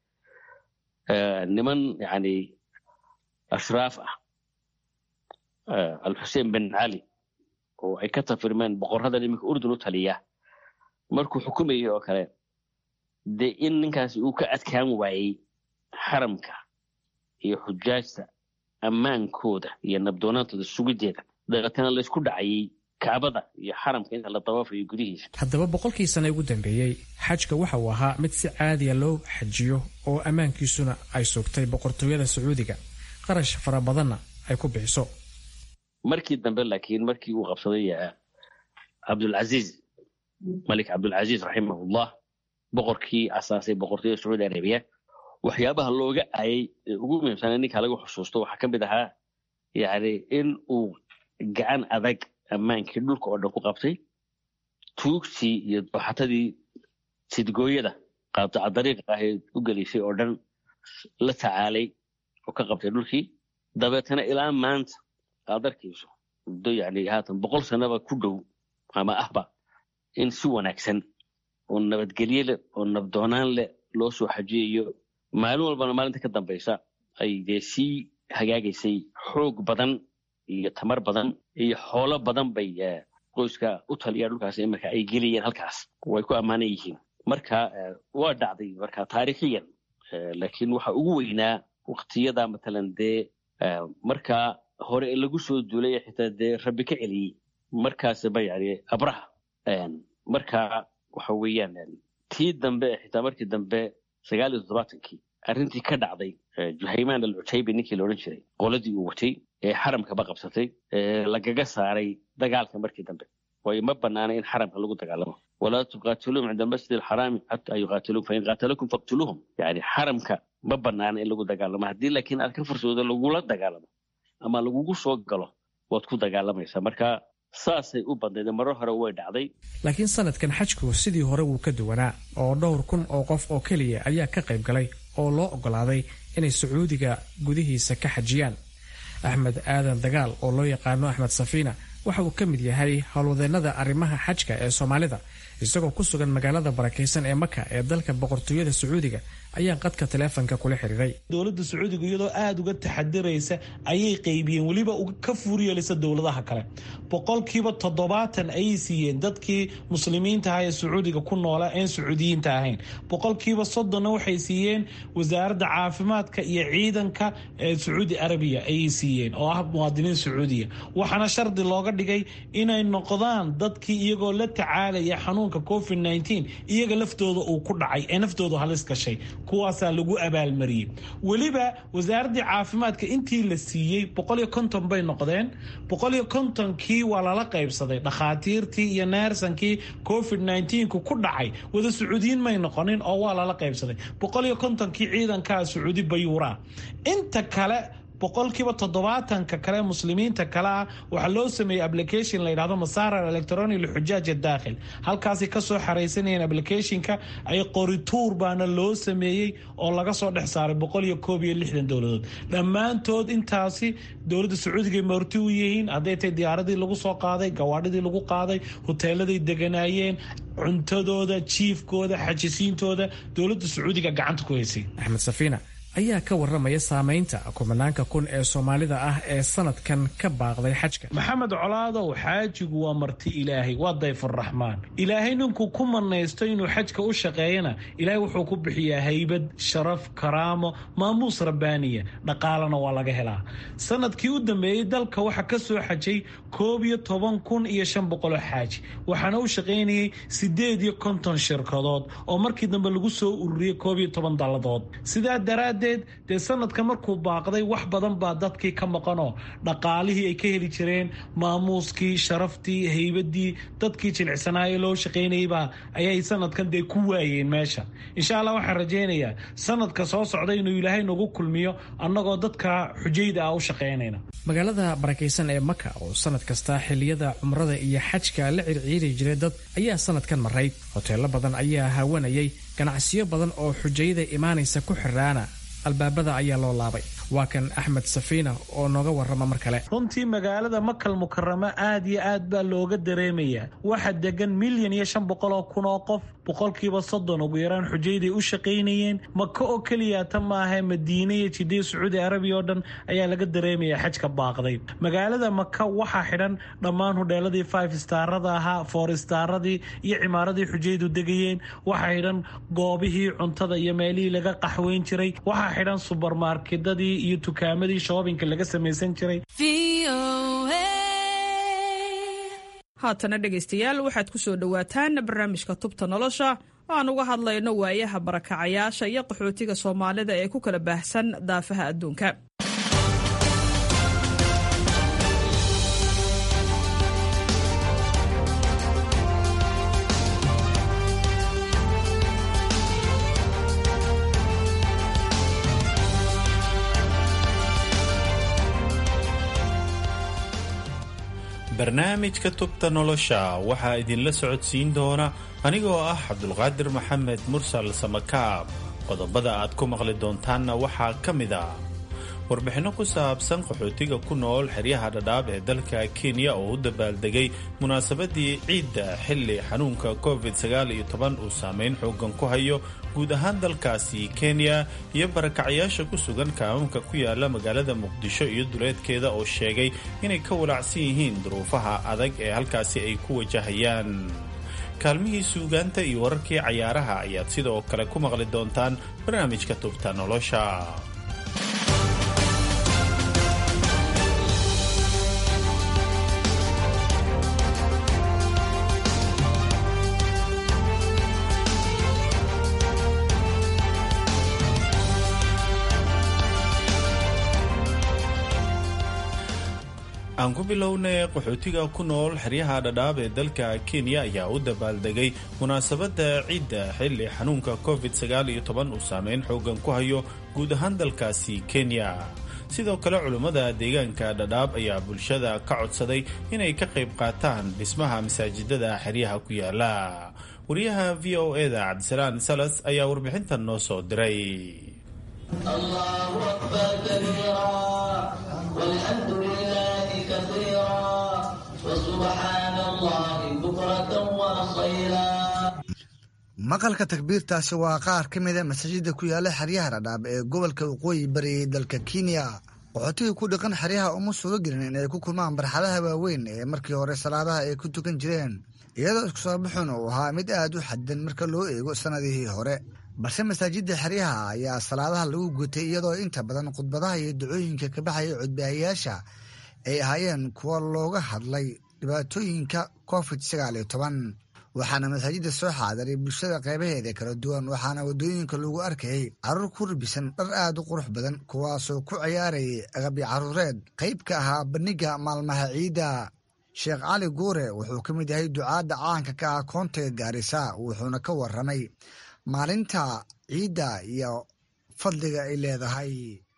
niman yani ashraaf ah alxuseen bin cali oo ay ka tafirmeen boqoradan iminka urdun u taliya markuu xukumayay oo kale dee in ninkaasi uu ka adkaan waayey xaramka iyo xujaajta ammaankooda iyo nabdoonaantooda sugideeda dabeetana laysku dhacayay kacbada iyo xaramka inta la dawaafayo gudihiisa haddaba boqolkii sane ugu dambeeyey xajka waxa uu ahaa mid si caadiya loo xajiyo oo ammaankiisuna ay sugtay boqortooyada sacuudiga qarash fara badanna ay ku bixiso markii dambe laakiin markii uu qabsaday cabdulcaziiz malik cabdulcaziiz raximahullah boqorkii asaasay boqortooyada sacuudi arabiya waxyaabaha looga aayay ee ugu muhiimsana ninka lagu xusuusto waxaa ka mid ahaa yani in uu gacan adag ammaankii dhulka oo dhan ku qabtay tuugtii iyo dooxatadii sidgooyada qaabtaca dariiqa ahayd u gelaysay oo dhan la tacaalay oo ka qabtay dhulkii dabeetana ilaa maanta aad arkayso muddo yani haatan boqol sanaba ku dhow ama ahba in si wanaagsan oo nabadgelye leh oo nabdoonaan leh loo soo xajiyayo maalin walbana maalinta ka dambaysa ay dee sii hagaagaysay xoog badan iyo tamar badan iyo xoolo badan bay qoyska u taliya dhulkaas imarka ay geliyeen halkaas way ku ammaanan yihiin marka waa dhacday marka taariikhiyan laakiin waxa ugu weynaa waktiyada matalan dee markaa hore lagu soo duulay xitaa dee rabbi ka celiyey markaasba yani abraha marka waxa weeyaan tii dambe xitaa markii dambe sagaal iyo toddobaatankii arrintii ka dhacday juhaymaan alcutaybi ninkii la odhan jiray qoladii uu watay ee xaramkaba qabsatay lagaga saaray dagaalka markii dambe waayo ma banaana in xaramka lagu dagaalamo walaa tuqaatiluum cinda almasjid alxaraami xataa yuqaatiluum fain qaatalakum faqtuluuhum yani xaramka ma banaana in lagu dagaalamo haddii laakiin aad ka fursoodo lagula dagaalamo ama lagugu soo galo waad ku dagaalamaysaa marka saasay u badnayd maro hore way dhacday laakiin sanadkan xajku sidii hore wuu ka duwanaa oo dhowr kun oo qof oo keliya ayaa ka qayb galay oo loo oggolaaday inay sacuudiga gudihiisa ka xajiyaan axmed aadan dagaal oo loo yaqaano axmed safiina waxa uu ka mid yahay howlwadeennada arrimaha xajka ee soomaalida isagoo ku sugan magaalada barakaysan ee maka ee dalka boqortooyada sacuudiga ayaa qadka taleefonka kula xiriiray dowladda sacuudiga iyadoo aada uga taxadiraysa ayay qaybiyeen weliba ka fuuryeelisa dowladaha kale boqolkiiba toddobaatan ayay siiyeen dadkii muslimiinta aha ee sacuudiga ku noolaa een sacuudiyiinta ahayn boqolkiiba soddonna waxay siiyeen wasaaradda caafimaadka iyo ciidanka ee sacuudi arabiya ayay siiyeen oo ah muwaadiniin sacuudiya waxaana shardi looga dhigay inay noqdaan dadkii iyagoo la tacaalaya xanuunka covid nteen iyaga laftooda uu ku dhacay ee naftoodu halis gashay kuwaasaa lagu abaalmariyey weliba wasaaraddii caafimaadka intii la siiyey boqoliyo konton bay noqdeen boqoliyo kontonkii waa lala qaybsaday dhakhaatiirtii iyo neersankii covid nteenku ku dhacay wada sacuudiyiin may noqonin oo waa lala qaybsaday boqoliyo kontonkii ciidankaa sacuudi bayuuraa inta kale boqolkiiba toddobaatanka kale muslimiinta kale ah waxaa loo sameeyey application la yidhahdo masaarar electronic lixujaaj daakhil halkaasay kasoo xaraysanayeen applicationka ay qorituur baana loo sameeyey oo laga soo dhex saaray boqol iyo koob iyo lixdan dowladood dhammaantood intaasi dowladda sacuudiga marti u yihiin hadday tahay diyaaradii lagu soo qaaday gawaadhidii lagu qaaday hoteeladay deganaayeen cuntadooda jiifkooda xajisiintooda dowladda sacuudiga gacanta ku haysay axmed safiina ayaa ka waramaya saamaynta kumanaanka kun ee soomaalida ah ee sanadkan ka baaqday xajka maxamed colaadow xaajigu waa marti ilaahay waa dayfuraxmaan ilaahay ninkuu ku manaysto inuu xajka u shaqeeyana ilaahay wuxuu ku bixiyaa haybad sharaf karaamo maamuus rabbaaniya dhaqaalana waa laga helaa sanadkii u dambeeyey dalka waxaa ka soo xajay koob iyo toban kun iyo shan boqoloo xaaji waxaana u shaqaynayay sideed iyo konton shirkadood oo markii dambe lagu soo ururiyey koob iyo toban dalladood sidaa daraad dee sanadka markuu baaqday wax badan baa dadkii ka maqanoo dhaqaalihii ay ka heli jireen maamuuskii sharaftii haybadii dadkii jilicsanaaye loo shaqaynayeybaa ayay sanadkan dee ku waayeen meesha insha allah waxaan rajaynayaa sanadka soo socda inuu ilaahay nagu kulmiyo annagoo dadka xujayda ah u shaqaynayna magaalada barakaysan ee maka oo sanad kasta xiliyada cumrada iyo xajka la circiiri jiray dad ayaa sanadkan marayd hoteelo badan ayaa haawanayay ganacsiyo badan oo xujayada imaanaysa ku xiraana albaabada ayaa loo laabay waa kan axmed safiina oo nooga warrama mar kale runtii magaalada makal mukaramo aad iyo aad baa looga dareemayaa waxa degan milyan iyo shan boqol oo kun oo qof boqolkiiba soddon ugu yaraan xujayday u shaqaynayeen maka oo keliya ta maaha madiine iyo jidee sacuudi arabiya oo dhan ayaa laga dareemayaa xajka baaqday magaalada maka waxaa xidhan dhammaan hudheeladii five starada ahaa four staradii iyo cimaaradii xujaydu degayeen waxaa xidhan goobihii cuntada iyo meelihii laga qaxweyn jiray waxaa xidhan subermarkedadii iyo tukaamadii shoobinka laga samaysan jiray haatana dhegaystayaal waxaad ku soo dhowaataan barnaamijka tubta nolosha oo aan uga hadlayno waayaha barakacayaasha iyo qaxootiga soomaalida ee ku kala baahsan daafaha adduunka barnaamijka tubta nolosha waxaa idinla socodsiin doona anigoo ah cabdulqaadir maxamed mursal samakaab qodobada aad ku maqli doontaanna waxaa ka mid a warbixinno ku saabsan qaxootiga ku nool xeryaha dhadhaab ee dalka kenya oo u dabaaldegay munaasabadii ciidda xilli xanuunka covid uu saameyn xoogan ku hayo guud ahaan dalkaasi kenya iyo barakacyaasha ku sugan kaamamka ku yaala magaalada muqdisho iyo duleedkeeda oo sheegay inay ka walacsan yihiin duruufaha adag ee halkaasi ay ku wajahayaan kaalmihii suugaanta iyo wararkii cayaaraha ayaad sidoo kale ku maqli doontaan barnaamijka tubta nolosha aan ku bilownay qaxootiga ku nool xeryaha dhadhaab ee dalka kenya ayaa u dabaaldegay munaasabadda ciidda xilli xanuunka covid uu saameyn xoogan ku hayo guud ahaan dalkaasi kenya sidoo kale culummada deegaanka dhadhaab ayaa bulshada ka codsaday inay ka qayb qaataan dhismaha masaajidada xeryaha ku yaala wariyaha v o eda cabdisalaan salas ayaa warbixintan noo soo diray maqalka takbiirtaasi waa qaar ka mida masaajida ku yaala xeryaha dhadhaab ee gobolka waqooyi bariyay dalka kenya qaxootigii ku dhaqan xeryaha uma suga gelin inay ku kulmaan barxadaha waaweyn ee markii hore salaadaha ay ku tukan jireen iyadoo isku soo baxun uu ahaa mid aad u xadidan marka loo eego sannadihii hore balse masaajidda xeryaha ayaa salaadaha lagu gutay iyadoo inta badan khudbadaha iyo ducooyinka ka baxaya codbaahayaasha ay ahaayeen kuwa looga hadlay dhibaatooyinka covid sagaal iyo toban waxaana masaajidda soo xaadiray bulshada qaybaheeda kala duwan waxaana waddooyinka lagu arkayay carruur ku rubisan dhar aad u qurux badan kuwaasoo ku ciyaarayay agabyo carruureed qayb ka ahaa bandhigga maalmaha ciidda sheekh cali guure wuxuu ka mid yahay ducaadda caanka ka ah koontaga gaarisa wuxuuna ka warramay maalinta ciidda iyo fadliga ay leedahay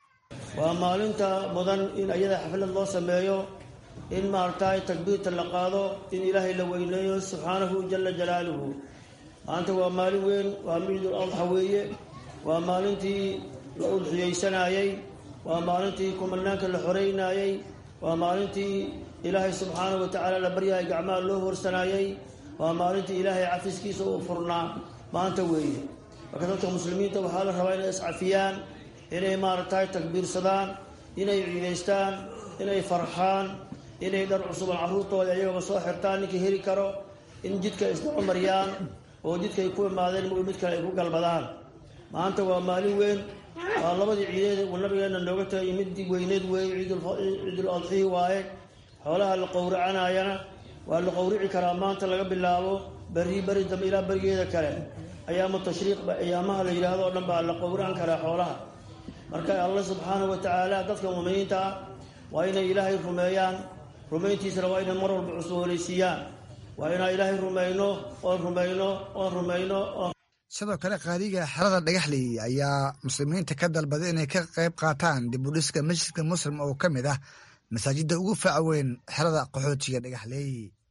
waa maalinta mudan in ayada xaflad loo sameeyo in maaragtay takbiirta la qaado in ilaahay la weyneeyo subxaanahu jala jalaaluhu maanta waa maalin weyn waa ciidul adxa weeye waa maalintii la udxiyeysanayey waa maalintii kumanaanka la xoreynayey waa maalintii ilaahay subxaanahu watacaala la baryahay gacmaha loo horsanayey waa maalintii ilaahay cafiskiisa uu furnaa maanta weeye marka dadka muslimiinta waxaa la rabaa inay iscafiyaan inay maaragtay takbiirsadaan inay ciidaystaan inay farxaan inay dhar cusuban carruurtooda iyagaba soo xirtaan ninkii heli karo in jidka isdhaco mariyaan oo jidkaay ku imaadeen mo mid kale ay ku galbadaan maanta waa maalin weyn waa labadii ciideed uu nabigeena nooga tagay midii weyneed weeye ciidul adxihi waaye xoolaha la qowracanayana waa la qowrici karaa maanta laga bilaabo beri beri dambe ilaa berigeeda kale ayaamu tashriiq ayaamaha la yidhaahdo o dhan baa la qowracan karaa xoolaha marka alla subxaanahu watacaala dadka muminiinta ah waa inay ilaahay rumeeyaan rumayntiisana waa inay mar walba cusboonaysiiyaan waa inaan ilaahay rumayno oon rumayno oon rumayno sidoo kale qaadiga xerada dhagaxley ayaa muslimiinta ka dalbaday inay ka qayb qaataan dib u dhiska masjidka muslim oo ka mid ah masaajidda ugu faca weyn xerada qaxootiga dhagaxley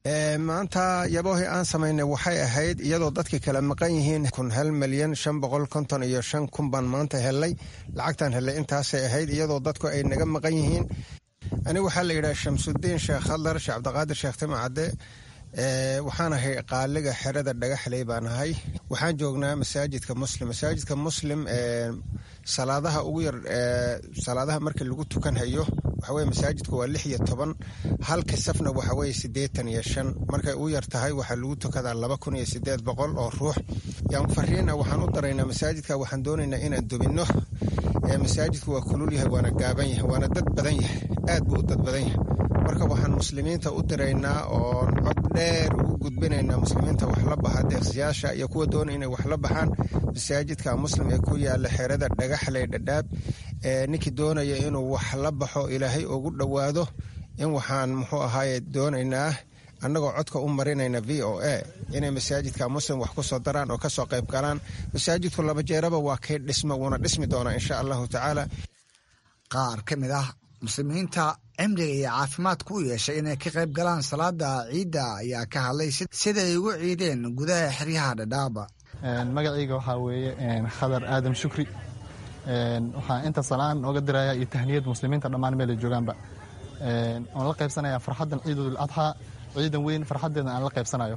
maanta yaboohii aan samaynay waxay ahayd iyadoo dadkii kala maqan yihiin kun hal milyan shan boqol konton iyo shan kun baan maanta helay lacagtaan helay intaasay ahayd iyadoo dadku ay naga maqan yihiin anigu waxaa la yidhaha shamsudiin sheekh khadlar sheekh cabdiqaadir sheekh timcadde waxaan ahay qaaliga xerada dhagaxley baan ahay waxaan joognaa masaajidka muslim masaajidka muslim salaadaha ugu yar salaadaha markii lagu tukanhayo waxaweye masaajidku waa lix iyo toban halka safna waxaweye siddeetan iyo shan markay ugu yar tahay waxaa lagu tukadaa laba kun iyo sideed boqol oo ruux yaan fariina waxaan u daraynaa masaajidka waxaan doonaynaa inaan dubinno masaajidku waa kulul yahay waana gaaban yahay waana dad badan yahay aad buu u dad badan yahay marka waxaan muslimiinta u diraynaa oon cod dheer ugu gudbinaynaa muslimiinta wax la baxa deeqsiyaasha iyo kuwa doona inay wax la baxaan masaajidka muslim ee ku yaala xerada dhagaxley dhadhaab ninkii doonaya inuu wax la baxo ilaahay ugu dhowaado in waxaan muxuu ahaaye doonaynaa annagoo codka u marinayna v o a inay masaajidka muslim wax ku soo daraan oo kasoo qayb galaan masaajidku laba jeeraba waa kay dhisma wuuna dhismi doonaa insha allahu tacaala qaar ka mid ah muslimiinta cimriga iyo caafimaadku u yeeshay inay ka qayb galaan salaada ciidda ayaa ka hadlay sida ay ugu ciideen gudaha xeryaha dhadhaaba magacayga waxaa weeye khadar aadam shukri waxaan inta salaan ooga diraya iyo tahniyad muslimiinta dhammaan meel ay joogaanba oon la qaybsanaya farxaddan ciidul adxaa ciidan weyn farxaddeeda aan la qaybsanayo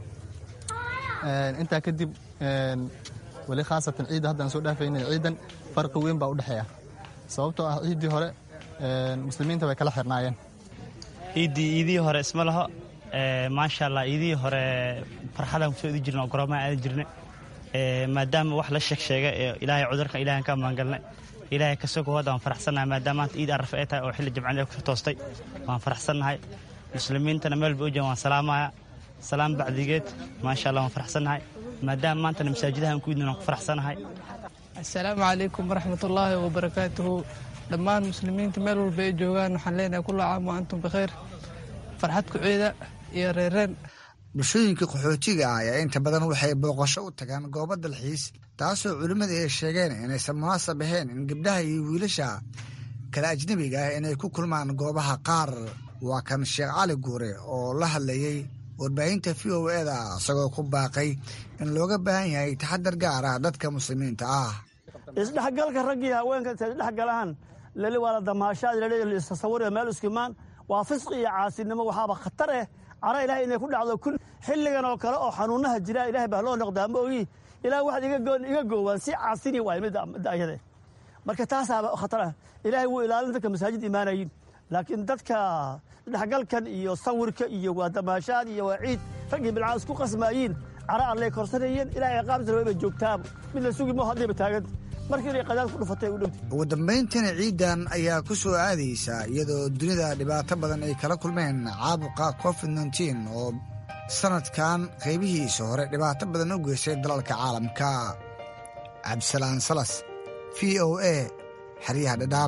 intaa kadib weli khaasatan ciidda haddaan soo dhaafayna ciidan farqi weyn baa u dhexeeya sababtoo ah ciiddii hore muslimiinta way kala xirnaayeen ciiddii iidihii hore isma laho maasha allah iidihii hore farxadaan kusoo idi jirna oo goroomaan aadi jirna maadaama wax la sheeg sheega ee ilaahay cudurkan ilahan ka maangalnay ilaahay ka soo kowaad waan faraxsannahay maadaama maanta ciid arrafe ay tahay oo xilli jimcaan ku toostay waan faraxsannahay muslimiintana meel ba u jaan waan salaamaya salaam bacdigeed maasha allah waan faraxsannahay maadaama maantana masaajidahan ku idin waan ku faraxsannahay assalaamu calaykum waraxmatullaahi wabarakaatuhu dhammaan muslimiinta meel walba ay joogaan waxaan leenahay kulla caam wa antum bikhayr farxad ku ciida iyo reereen bulshooyinka qaxootiga ah ayaa inta badan waxay booqasho u tagaan goobo dalxiis taasoo culimmada ay sheegeen inaysan munaasab ahayn in gabdhaha iyo wiilasha kale ajnebiga ah inay ku kulmaan goobaha qaar waa kan sheekh cali guure oo la hadlayey warbaahinta v o eda isagoo ku baaqay in looga baahan yahay taxadar gaar ah dadka muslimiinta ah isdhexgalka raggii haweenka intay isdhexgalaan leli waa la damaashaad leli istasawuriyo meel iskimaan waa fisqi iyo caasinimo waxaaba khatar eh cara ilahay inay ku dhacdo kun xilligan oo kale oo xanuunaha jira ilahay baa loo noqdaa ma ogi ilaah waxaad iga goowaan si caasini waay midda ayade marka taasaaba khatar ah ilaahay wuu ilaalin dadka masaajid imaanayin laakiin dadka dhexgalkan iyo sawirka iyo waa damaashaad iyo waa ciid raggii bilcaan isku qasmaayiin cara allay korsanayeen ilahay ciqaabtana wayba joogtaaba mid la sugi moo haddayba taaganta markii inay qadaad ku dhufatay u dhowtay ugu dambayntiina ciidan ayaa ku soo aadaysa iyadoo dunida dhibaato badan ay kala kulmeen caabuqa covid nteen oo sanadkan qaybihiisa hore dhibaato badan u geystay dalalka caalamka cabdisalaan salas v o a xeryaha dhadhaab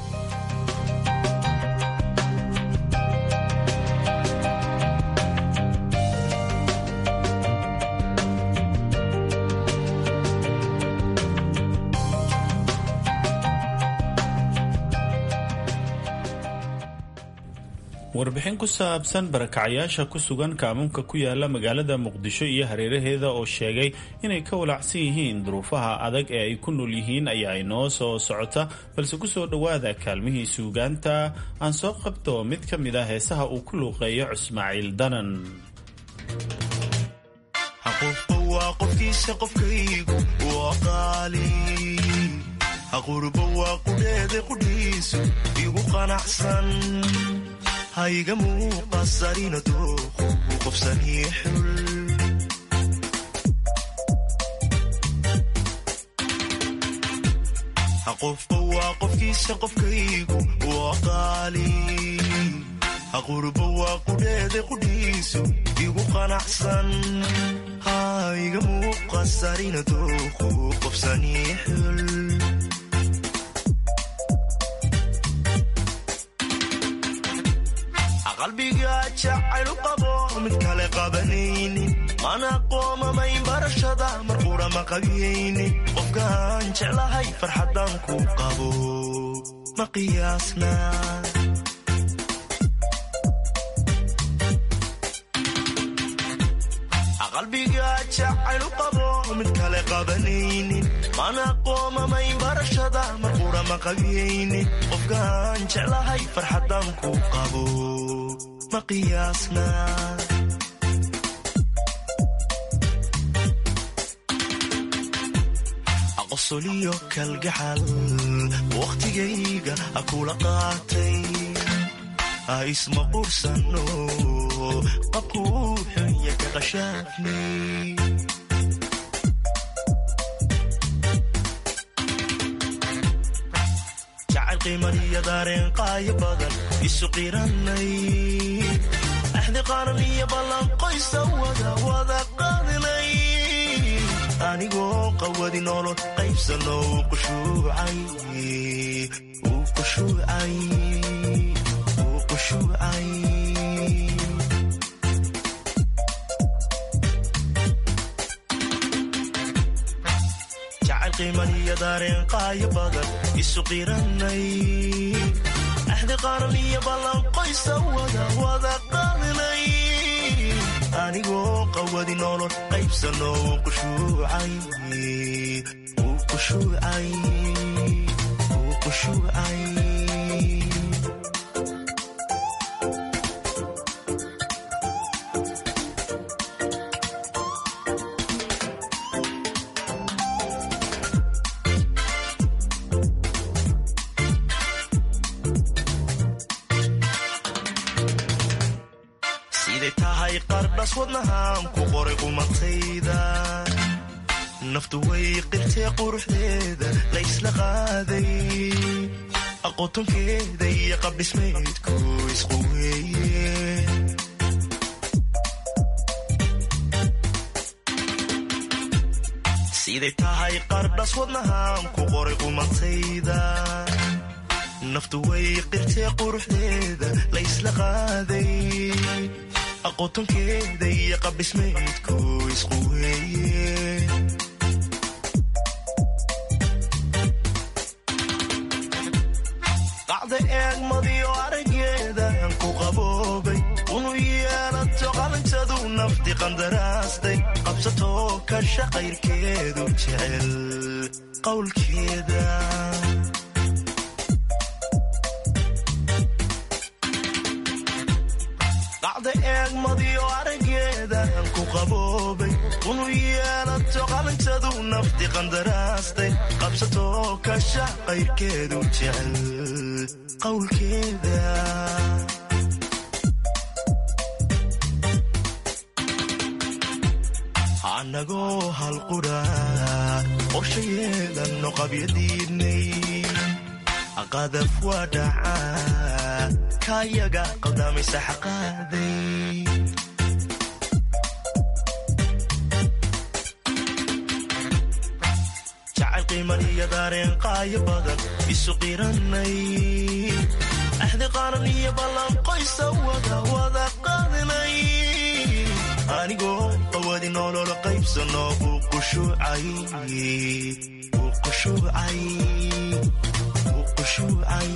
warbixin ku saabsan barakacayaasha ku sugan kaamuunka ku yaala magaalada muqdisho iyo hareeraheeda oo sheegay inay ka walacsan yihiin duruufaha adag ee ay ku nool yihiin ayaa inoo soo socota balse kusoo dhowaada kaalmihii suugaanta aan soo qabto mid ka mid ah heesaha uu ku luuqeeyo cismaaciil danan hayga muuqasarina dooqu qofsanii xul qofba waa qofkiisa qofkaygu waa qaali haqurba waa qudheeda qudhiisu igu qanacsan hayga muuqasarina dooqu qofsanii xul qalbiga jacaylu qabo mid kale qabanaynin mana qoomamayn barashada mar qura ma qabiyaynin qofkaan jeclahay farxaddaan ku qabo ma qiyaasna jacaylu qabo mid kale qabanaynin mana qoomamayn barashada mar qura ma qabiyaynin qofkaan jeclahay farxadan ku qabo ma qiyaasna qosoliyo kalgacal wakhtigayga ha kula qaatay ha isma qursano qabkuu xunya ka qashaafni jacayl qiimaniyo daareen qaayo badan isu qiranay axdi qaran iyo ballan qoysa wada wada qaadinay anigoo qawadi nolol qaybsano uu qushuucay uu qushuucay uu qushuucay jacayl qiimaniyo daareen qaayo badan isu qiranay axdi qaran iyo ballan qoysa wada wada qaadinay anigoo qawadi nolol qaybsano uu qushuucay uu qushuucay uu qushuucay siday tahay qardhas wadnahaan ku qoray qumatayda naftu way qirtee quruxdeeda la ysla qaaday aqotonkeeda iyo qabdhismaydku isqu weeye siday tahay qardhas wadnahaan ku qoray qumatayda naftu way qirtee quruxdeeda la ysla qaaday aqotonkeeda iyo qabdhismaydku isqu weeye qacda eegmadiyo arageedan ku qaboobay unu yeelato qalanjadu nafti qandaraastay qabsatoo kasha qayrkeedu jecel qowlkeeda qacda eegmadiyo arageedan ku qaboobay unu yeelato qalanjadu nafti qandaraastay qabsatoo kasha qayrkeedu jecel qowlkeeda anagoo halqudha qorshayeedanno qabyadiidnay qadaf waa dhacaa kaayaga qaldamaysa xaqaaday jacayl qiimaniyo daareen qaayo badan isu qiranay axdi qaran iyo ballan qoysa wada wada qaadinay anigoo qawadi nolol qaybsano uu qushuucay uu qushuucay uu qushuucay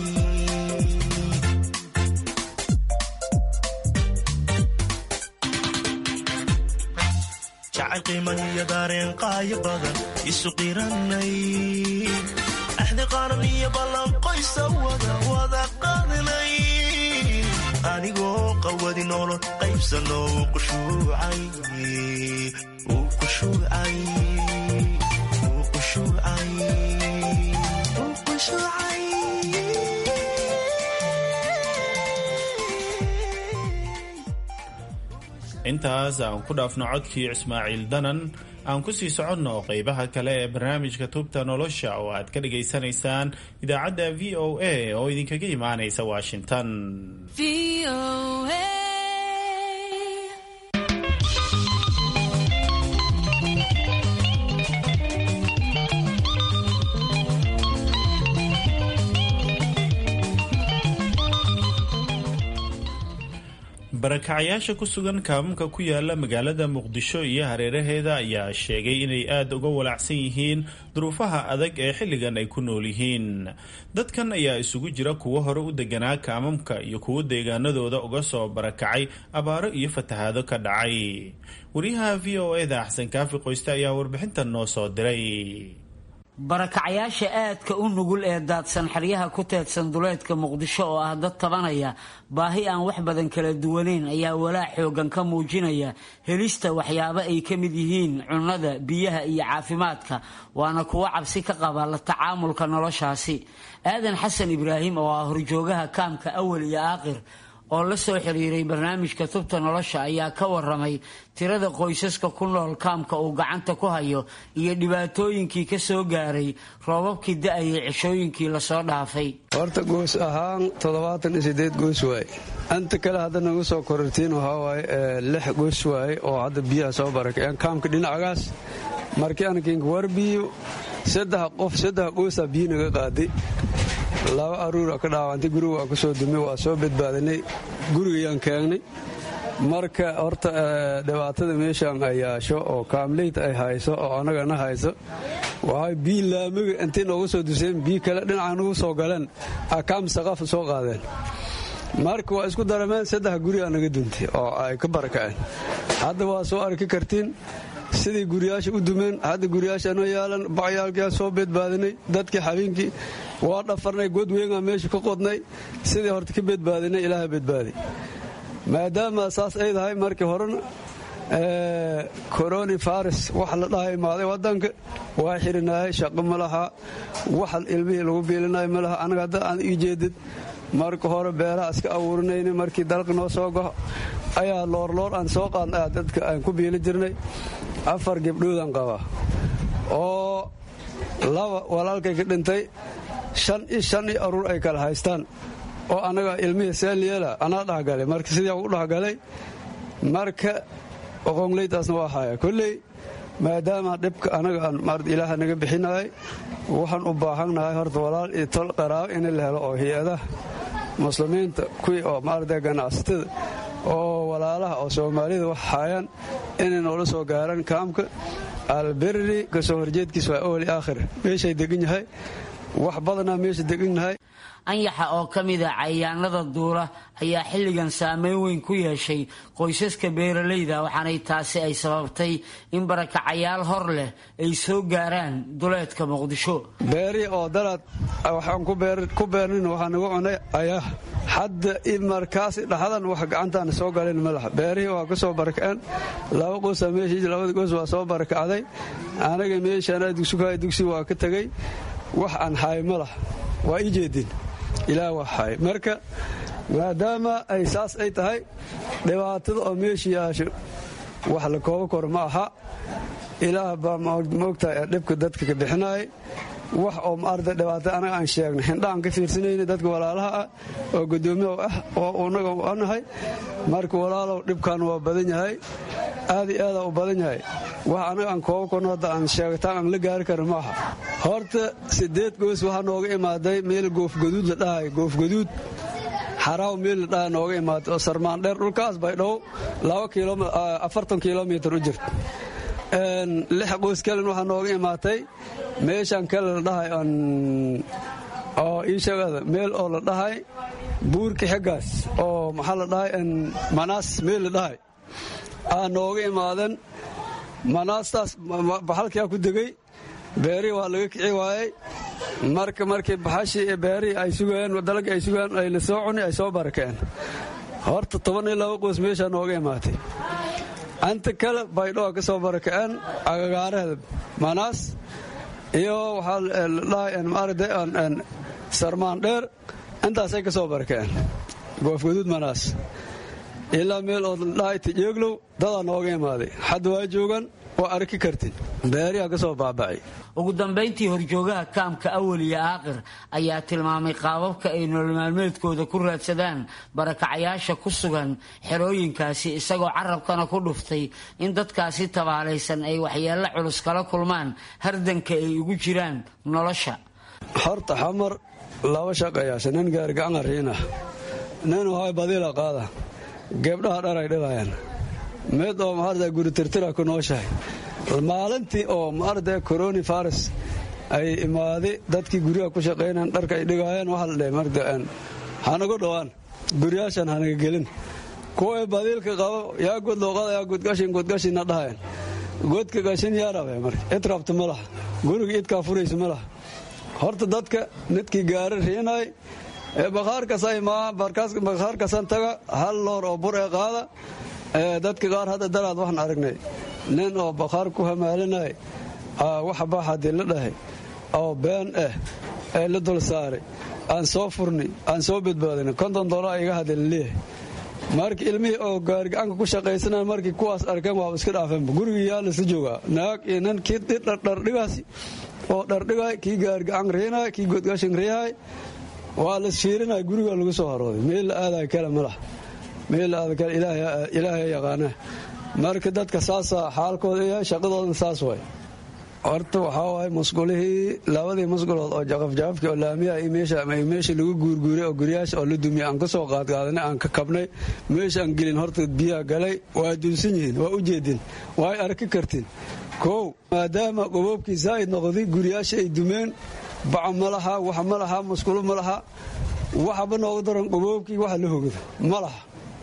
jacayl qiimaniyo daareen qaayo badan isu qiranay axdi qaran iyo ballan qoysa wada wada qaadinay anigoo qawadi nolol qaybsano uu qushuucay uu qushuucay uu qushuucay uu qushuucay intaas aan ku dhaafno codkii ismaaciil danan aan ku sii soconno qaybaha kale ee barnaamijka tubta nolosha oo aad ka dhagaysanaysaan idaacadda v o a oo idinkaga imaanaysa washington barakacayaasha ku sugan kaamamka ku yaala magaalada muqdisho iyo hareeraheeda ayaa sheegay inay aada uga walacsan yihiin duruufaha adag ee xilligan ay ku nool yihiin dadkan ayaa isugu jira kuwo hore u deganaa kaamamka iyo kuwo deegaanadooda uga soo barakacay abaaro iyo fatahaado ka dhacay wariyaha v o eda axsan kaafi qoyste ayaa warbixintan noo soo diray barakacayaasha aadka u nugul ee daadsan xeryaha ku teedsan duleedka muqdisho oo ah dad tabanaya baahi aan wax badan kala duwaneyn ayaa walaac xoogan ka muujinaya helista waxyaabo ay ka mid yihiin cunnada biyaha iyo caafimaadka waana kuwo cabsi ka qaba la tacaamulka noloshaasi aadan xasan ibraahim oo ah horjoogaha kaamka awal iyo aakhir oo la soo xiriiray barnaamijka tubta nolosha ayaa ka waramay tirada qoysaska ku nool kaamka uu gacanta ku hayo iyo dhibaatooyinkii ka soo gaaray roobabkii da-ayay ceshooyinkii lasoo dhaafay horta goos ahaan toddobaatan iyo sideed goos waaye inta kale hadda nagu soo korortiin waxaa waaye lix goos waaye oo hadda biyaha soo barakaceen kaamka dhinacagaas markii ankinka warbiyo saddex qof saddex goosaa biyo naga qaaday laba aruura ka dhaawantay guriga waa ku soo dumay waa soo badbaadinay gurigayaan keengnay marka horta dhibaatada meeshaan ay yaasho oo kaamleyt ay hayso oo annagana hayso waxay bii laamiga intay noogu soo duseen bii kale dhinaca nagu soo galeen akaam saqafa soo qaadeen marka waa isku darameen saddex guri aa naga duntay oo ay ka barakaceen hadda waa soo arki kartiin sidai guriyaasha u dumeen hadda guriyaashanoo yaalan bacyaalkiaa soo badbaadinay dadkii habeenkii waa dhafarnay god weynaa meesha ka qodnay sidii horta ka badbaadinay ilaaha badbaaday maadaama saas ay tahay markii horena coroni faris wax la dhaha imaaday wadanka waa xirinaayay shaqo ma laha wax ilmihii lagu biilinay ma laha anaga hadda aan ii jeedid marka hore beeraha iska abuurinayna markii dalqa noo soo goho ayaa loorloor aan soo qaadna dadka aan ku biili jirnay afar gabdhoodaan qabaa oo laba walaalkay ka dhintay shan iyo shan iyo aruur ay kala haystaan oo annaga ilmihii seenliyeela anaa dhexgalay marka sidii u dhexgalay marka oqongleydaasna waa haya kolley maadaama dhibka anaga aan maarad ilaaha naga bixinayay waxaan u baahannahay horta walaal iyo tol qaraabo in la helo oo hay-adaha muslimiinta kuwii oo maarada ganacsatada oo walaalaha oo soomaalida wax haayaan inay noola soo gaaraan kaamka alberri kasoo horjeedkiis waa owli aakhir meeshay degan yahay wax badanaa meesha degan yahay anyaxa oo ka mid a cayaanada duula ayaa xilligan saameyn weyn ku yeeshay qoysaska beeralayda waxaanay taasi ay sababtay in barakacayaal hor leh ay soo gaaraan duleedka muqdisho beeri oo dalaad waxaan ku beernin waxaa nagu cunay ayaah hadda markaas dhaxdan wax gacantaana soo galin ma laha beerihii waa ka soo barakaceen laba qosa meeshii labada qoys waa soo barakacday anaga meeshaana dugsukahay dugsi waa ka tegey wax aan haay ma laha waa ii jeedin ilaah wax haay marka maadaama ay saas ay tahay dhibaatada oo meesha yaasho wax la koobo kor ma aha ilaah baa maogtahay dhibka dadka ka bixinayay wax oo maarda dhibaato anaga aan sheegnay hindhaaan ka fiirsanayna dadka walaalaha ah oo guddoomiya ah oo unaga anahay marka walaalow dhibkan waa badan yahay aad iyo aadaa u badan yahay wax anaga aan koobo korno hadda aan sheegataan aan la gaari karin ma aha horta sideed goos waxaa nooga imaaday meel goofgaduud la dhahay goofgaduud xaraaw meel la dhaha nooga imaaday oo sarmaandheer dhulkaas bay dhow afartan kilomitar u jirta lix qoys kalen waxaa nooga imaatay meeshaan kale la dhahay oo ii sheegada meel oo la dhahay buurka xeggaas oo maxaa la dhahay manaas meel la dhahay aa nooga imaaden manaastaas baxalkiaa ku degey beerihii waa laga kici waayey marka markii baxashii iyo beerihii ay sugayeen dalagii ay sugayeen ay la soo cuni ay soo barakeen horta toban iyo laba qoys meeshaa nooga imaatay anta kale baydhoa ka soo barakaceen agagaaraheeda manaas iyo waxaa ladhahay maarade sarmaan dheer intaasay ka soo barakaceen goofgaduud manaas ilaa meel oo ladhahay tijeeglow dadaa nooga imaaday hadda waa joogan waa arki kartin beeriha ka soo baabacay ugu dambayntii horjoogaha kaamka awal iyo aaqir ayaa tilmaamay qaababka ay nolol maalmeedkooda ku raadsadaan barakacayaasha ku sugan xerooyinkaasi isagoo carabkana ku dhuftay in dadkaasi tabaalaysan ay waxyeello culus kala kulmaan hardanka ay ugu jiraan nolosha horta xamar laba shaqayaasha nin gaargacan ariinah nin wahay badiila qaada gebdhaha dharay dhilayaan mid oo maarata guri tirtira ku nooshahay maalintii oo maarata coroni virus ay imaaday dadkii guryaha ku shaqaynayan dharka ay dhigaayeen waxaa la dhahay marta hanagu dhowaan guryaashan hanaga gelin kuway badiilka qabo yaa god looqada yaa godgashin godgashinna dhahayan godka gashin yaa rabe marka id rabta ma laha guriga idkaa furaysa ma laha horta dadka midkii gaari riinay ee bakhaarkas ay maa bakhaarkasan taga hal loor oo bur ee qaada dadka qaar hadda daraad waxaan aragnay nin oo bakhaar ku hamaalinay waxa baa haddii la dhahay oo been ah ee la dul saaray aan soo furni aan soo badbaadin konton dolar iga hadda laleeyahay marka ilmihii oo gaarigacanka ku shaqaysanaya markii kuwaas arkeen waaba iska dhaafeenba gurigii yaa lasla joogaa naag iyo nin kii dhardhigaasi oo dhardhigay kii gaarigacan riinay kii godgashin riihay waa las fiirinaya guriga lagu soo harooday meel la aadaya kale malaha meel la aada kale ilaahay yaqaana marka dadka saasaa xaalkooda yahay shaqadoodan saas waay horta waxaa waaye musqulihii labadii musqulood oo jaqafjaqafkii oo laamiyaha iyo meesha lagu guurguuray oo guryaasha oo la dumiyay aan ka soo qaadqaadanay aan ka kabnay meesha aan gelin horta biyaha galay waa dunsan yihiin waa u jeedin waay arki kartiin kow maadaama qoboobkii zaa'id noqday guryaasha ay dumeen baco ma laha wax ma laha musqulo ma laha waxaba nooga daran qoboobkii waxa la hogada ma laha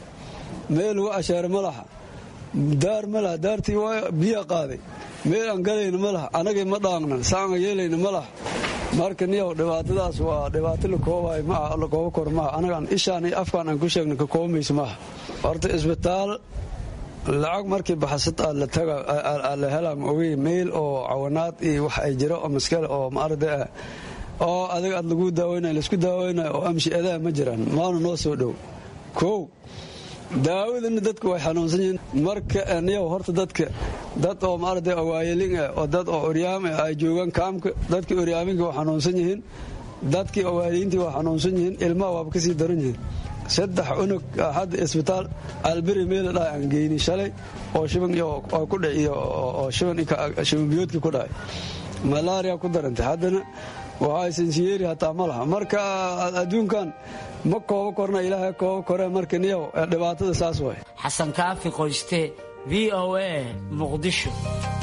meel lagu asheere ma laha daar ma laha daartii waa biyaa qaaday meel aan galayna ma laha anagay ma dhaaqnan saanga yeelayna ma laha marka niyow dhibaatadaas waa dhibaato la koobayo maaha la koobo kor maaha anagaan ishaan iyo afkaan aan ku sheegna ka koobamayso maaha horta isbitaal lacag markii baxasad aa la taga la helaa ma ogey meel oo cawanaad iyo wax ay jiro oo maskale oo maarada ah oo adiga aad lagu daaweynayo laisku daaweynayo oo amshi adaa ma jiraan maana noo soo dhow kow daawadana dadka way xanuunsan yihiin marka niyow horta dadka dad oo maarata waayelin ah oo dad oo oryaam ah ay joogaan kaamka dadkii oryaaminka waa xanuunsan yihiin dadkii waaliyiintii waa xanuunsan yihiin ilmaha waaba kasii daran yihiin saddex unug hadda isbitaal alberi meela dhahay aan geyni shalay oo shiban ku dhaciyo oo shibanbiyoodkii ku dhacay malaria ku darantay haddana waxaa sinsiyeeri hataa ma laha marka adduunkan ma koobo korna ilaahay koobo kore marka niyow dhibaatada saas waay xasan kaafi qoyste v o a muqdisho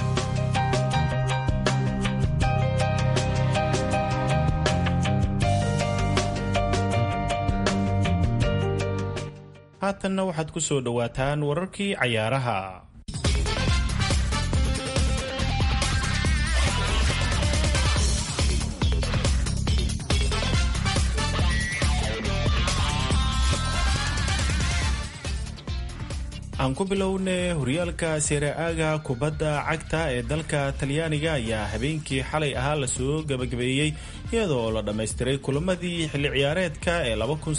haatanna waxaad ku soo dhowaataan wararkii cayaaraha aan ku bilowne horyaalka seera-aaga kubadda cagta ee dalka talyaaniga ayaa habeenkii xalay ahaa lasoo gabagabeeyey iyadoo la dhammaystiray kulamadii xilli ciyaareedka ee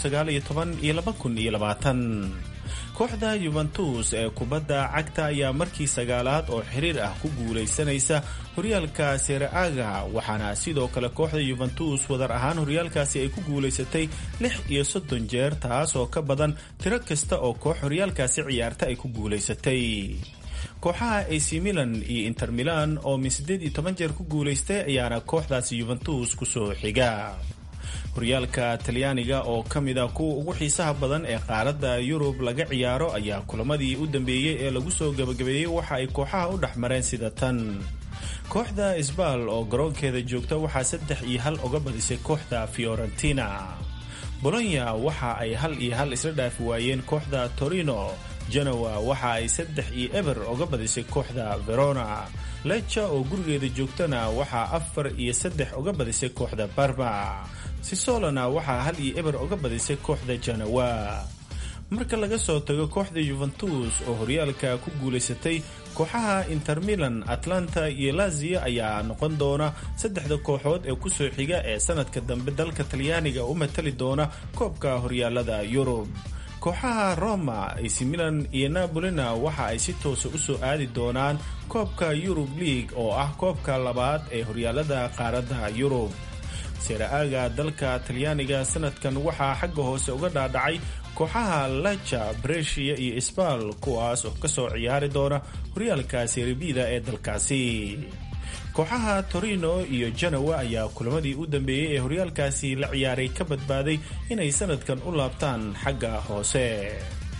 iyo kooxda yuventus ee kubadda cagta ayaa markii sagaalaad oo xiriir ah ku guulaysanaysa horyaalka seera-aaga waxaana sidoo kale kooxda yuventus wadar ahaan horyaalkaasi ay ku guulaysatay lix iyo soddon jeer taas oo ka badan tiro kasta oo koox horyaalkaasi ciyaarta ay ku guulaysatay kooxaha ac milan iyo inter milan oo min siddeed iyo toban jeer ku guulaystay ayaana kooxdaasi yuventus kusoo xiga horyaalka talyaaniga oo ka mid a kuwa ugu xiisaha badan ee qaaradda yurub laga ciyaaro ayaa kulamadii u dambeeyey ee lagu soo gabagabeeyey waxa ay kooxaha u dhex mareen sida tan kooxda isbaal oo garoonkeeda joogta waxaa saddex iyo hal uga badisay kooxda fiorentina bolonya waxa ay hal iyo hal isla dhaafi waayeen kooxda torino genoa waxa ay saddex iyo eber uga badisay kooxda verona lecha oo gurigeeda joogtana waxaa afar iyo saddex uga badisay kooxda barma sisolona waxaa hal iyo eber uga badisay kooxda janawa marka laga soo tago kooxda yuventus oo horyaalka ku guulaysatay kooxaha inter milan atlanta iyo lazio ayaa noqon doona saddexda kooxood ee kusoo xiga ee sanadka dambe dalka talyaaniga u matali doona koobka horyaalada yurub kooxaha roma ac milan iyo nabolina waxa ay si toosa u soo aadi doonaan koobka yurub league oo ah koobka labaad ee horyaalada qaaradda yurub seera-aaga dalka talyaaniga sanadkan waxaa xagga hoose uga dhaadhacay kooxaha laja brescia iyo isbaal kuwaas oo kasoo ciyaari doona horyaalka seribida ee dalkaasi kooxaha torino iyo janowa ayaa kulamadii u dambeeyey ee horyaalkaasi la ciyaaray ka badbaaday inay sanadkan u laabtaan xagga hoose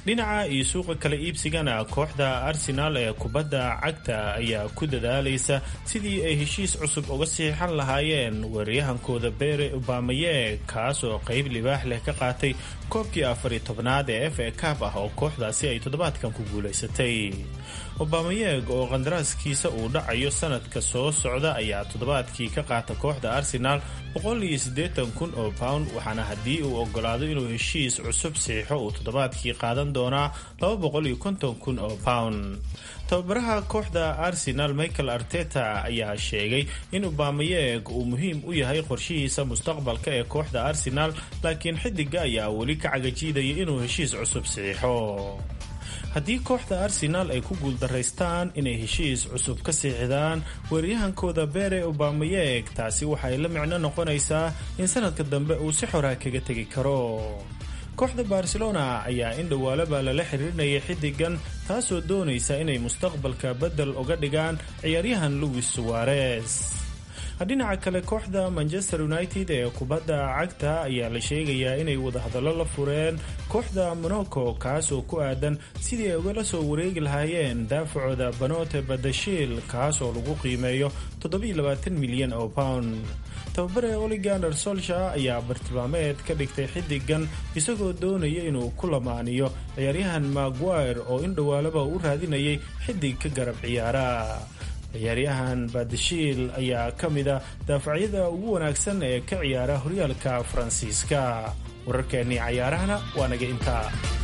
dhinaca iyo suuqa kala iibsigana kooxda arsenaal ee kubadda cagta ayaa ku dadaalaysa sidii ay heshiis cusub uga siixan lahaayeen weeraryahankooda bere obamaye kaas oo qayb libaax leh ka qaatay koobkii afariyo tobnaad ee f a cab ah oo kooxdaasi ay toddobaadkan ku guulaysatay obamayeeg oo qandaraaskiisa uu dhacayo sanadka soo socda ayaa toddobaadkii ka qaata kooxda arsenaal kun oo pound waxaana haddii uu ogolaado inuu heshiis cusub siixo uu toddobaadkii qaadan doonaa kun oo pound tababaraha kooxda arsenal michael arteta ayaa sheegay in obamayeeg uu muhiim u yahay qorshihiisa mustaqbalka ee kooxda arsenal laakiin xidiga ayaa weli ka cagajiidaya inuu heshiis cusub siixo haddii kooxda arsenaal ay ku guuldaraystaan inay heshiis cusub ka siixdaan weeryahankooda bere obamayeeg taasi waxay la micno noqonaysaa in sanadka dambe uu si xoraa kaga tegi karo kooxda barcelona ayaa in dhowaalaba lala xiriirinayay xidigan taasoo doonaysa inay mustaqbalka beddel uga dhigaan ciyaaryahan louis suwarez dhinaca kale kooxda manchester united ee kubadda cagta ayaa la sheegayaa inay wadahadallo la fureen kooxda monaco kaas oo ku aadan sidii ay ugala soo wareegi lahaayeen daafacooda banote badashiil kaas oo lagu qiimeeyo milyan oo pound tababare oligander solsha ayaa bartilmaameed ka dhigtay xidigan isagoo doonaya inuu ku lamaaniyo ciyaaryahan maguire oo in dhowaalaba u raadinayay xidig ka garab ciyaara ciyaaryahan badashiil ayaa ka mida daafacyada ugu wanaagsan ee ka ciyaara horyaalka faransiiska wararkeennii cayaarahana waa naga intaa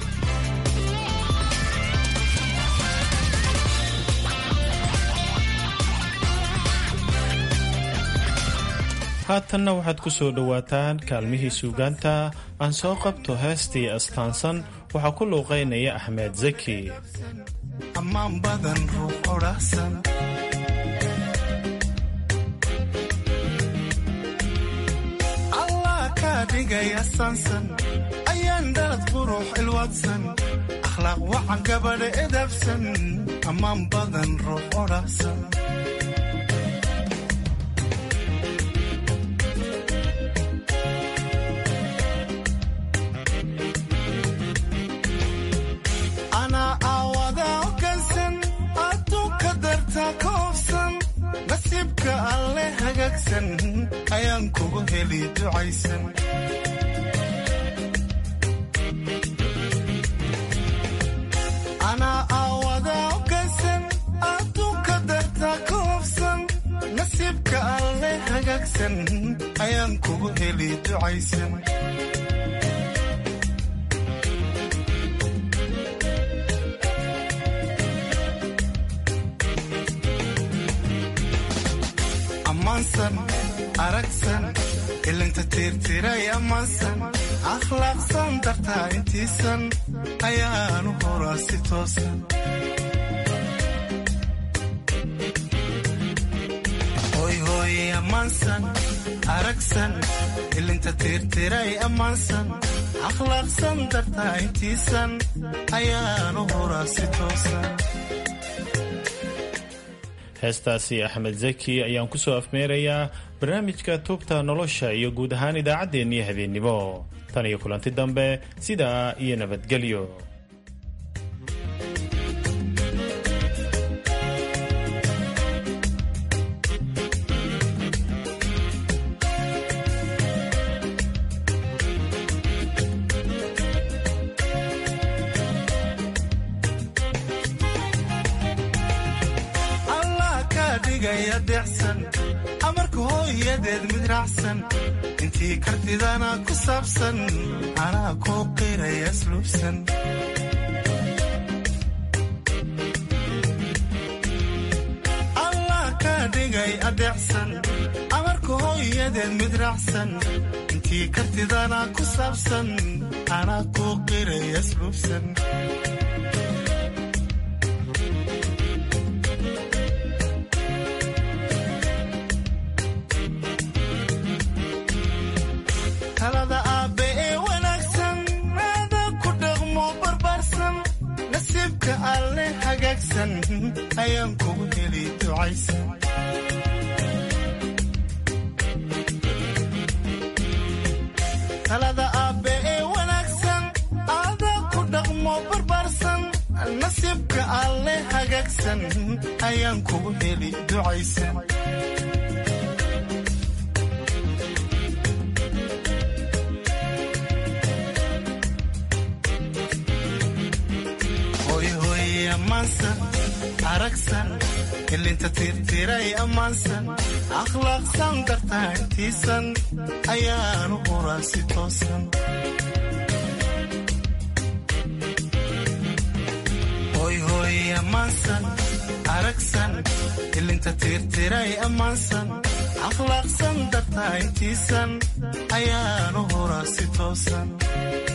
haatanna waxaad ku soo dhowaataan kaalmihii suugaanta aan soo qabto heestii astaansan waxaa ku luuqaynaya axmed zaki ammaan badan ruux odhaahsan allah kaa dhigaya sansan ayaan dhalad qurux ilwaadsan akhlaaq wacan gabadha edabsan ammaan badan ruux odhaahsan nasiibka alle hagaagsan ayaan kugu heli ducaysan anaa aawada ogaysan adduunka dartaa ka hobsan nasiibka alle hagaagsan ayaan kugu heli ducaysan aragsan ilinta tiirtiray ammaansan akhlaaqsan dartaa intiisan ayaanu horaa si toosan hoyhooye ammaansan aragsan ilinta tiirtiray ammaansan akhlaaqsan dartaa intiisan ayaanu horaa si toosan heestaasi axmed zaki ayaan ku soo afmeerayaa barnaamijka tuubta nolosha iyo guud ahaan idaacaddeenniyo habeennimo tan iyo kulanti dambe sidaa iyo nabadgelyo amarka hooyadeed mid raacsan intii kartidana ku saabsan anaa kuu qiraya asluubsan allah kaa dhigay adeecsan amarka hooyadeed mid raacsan intii kartidana ku saabsan anaa kuu qiraya asluubsan talada aabbe ee wanaagsan aada ku dhaqmo barbaarsan nasiibka alle hagaagsan ayaan kugu heli ducaysan talada aabbe ee wanaagsan aada ku dhaqmo barbaarsan alle hagaagsan ayaan kugu heli ducaysan hoyhoye ammaansan aragsan ilinta tirtiray ammaansan akhlaaqsan dartaantiisan ayaanu huraa si toosan hoyhoye ammaansan aragsan ilinta tirtiray ammaansan akhlaaqsan dartaantiisan ayaanu huraa si toosan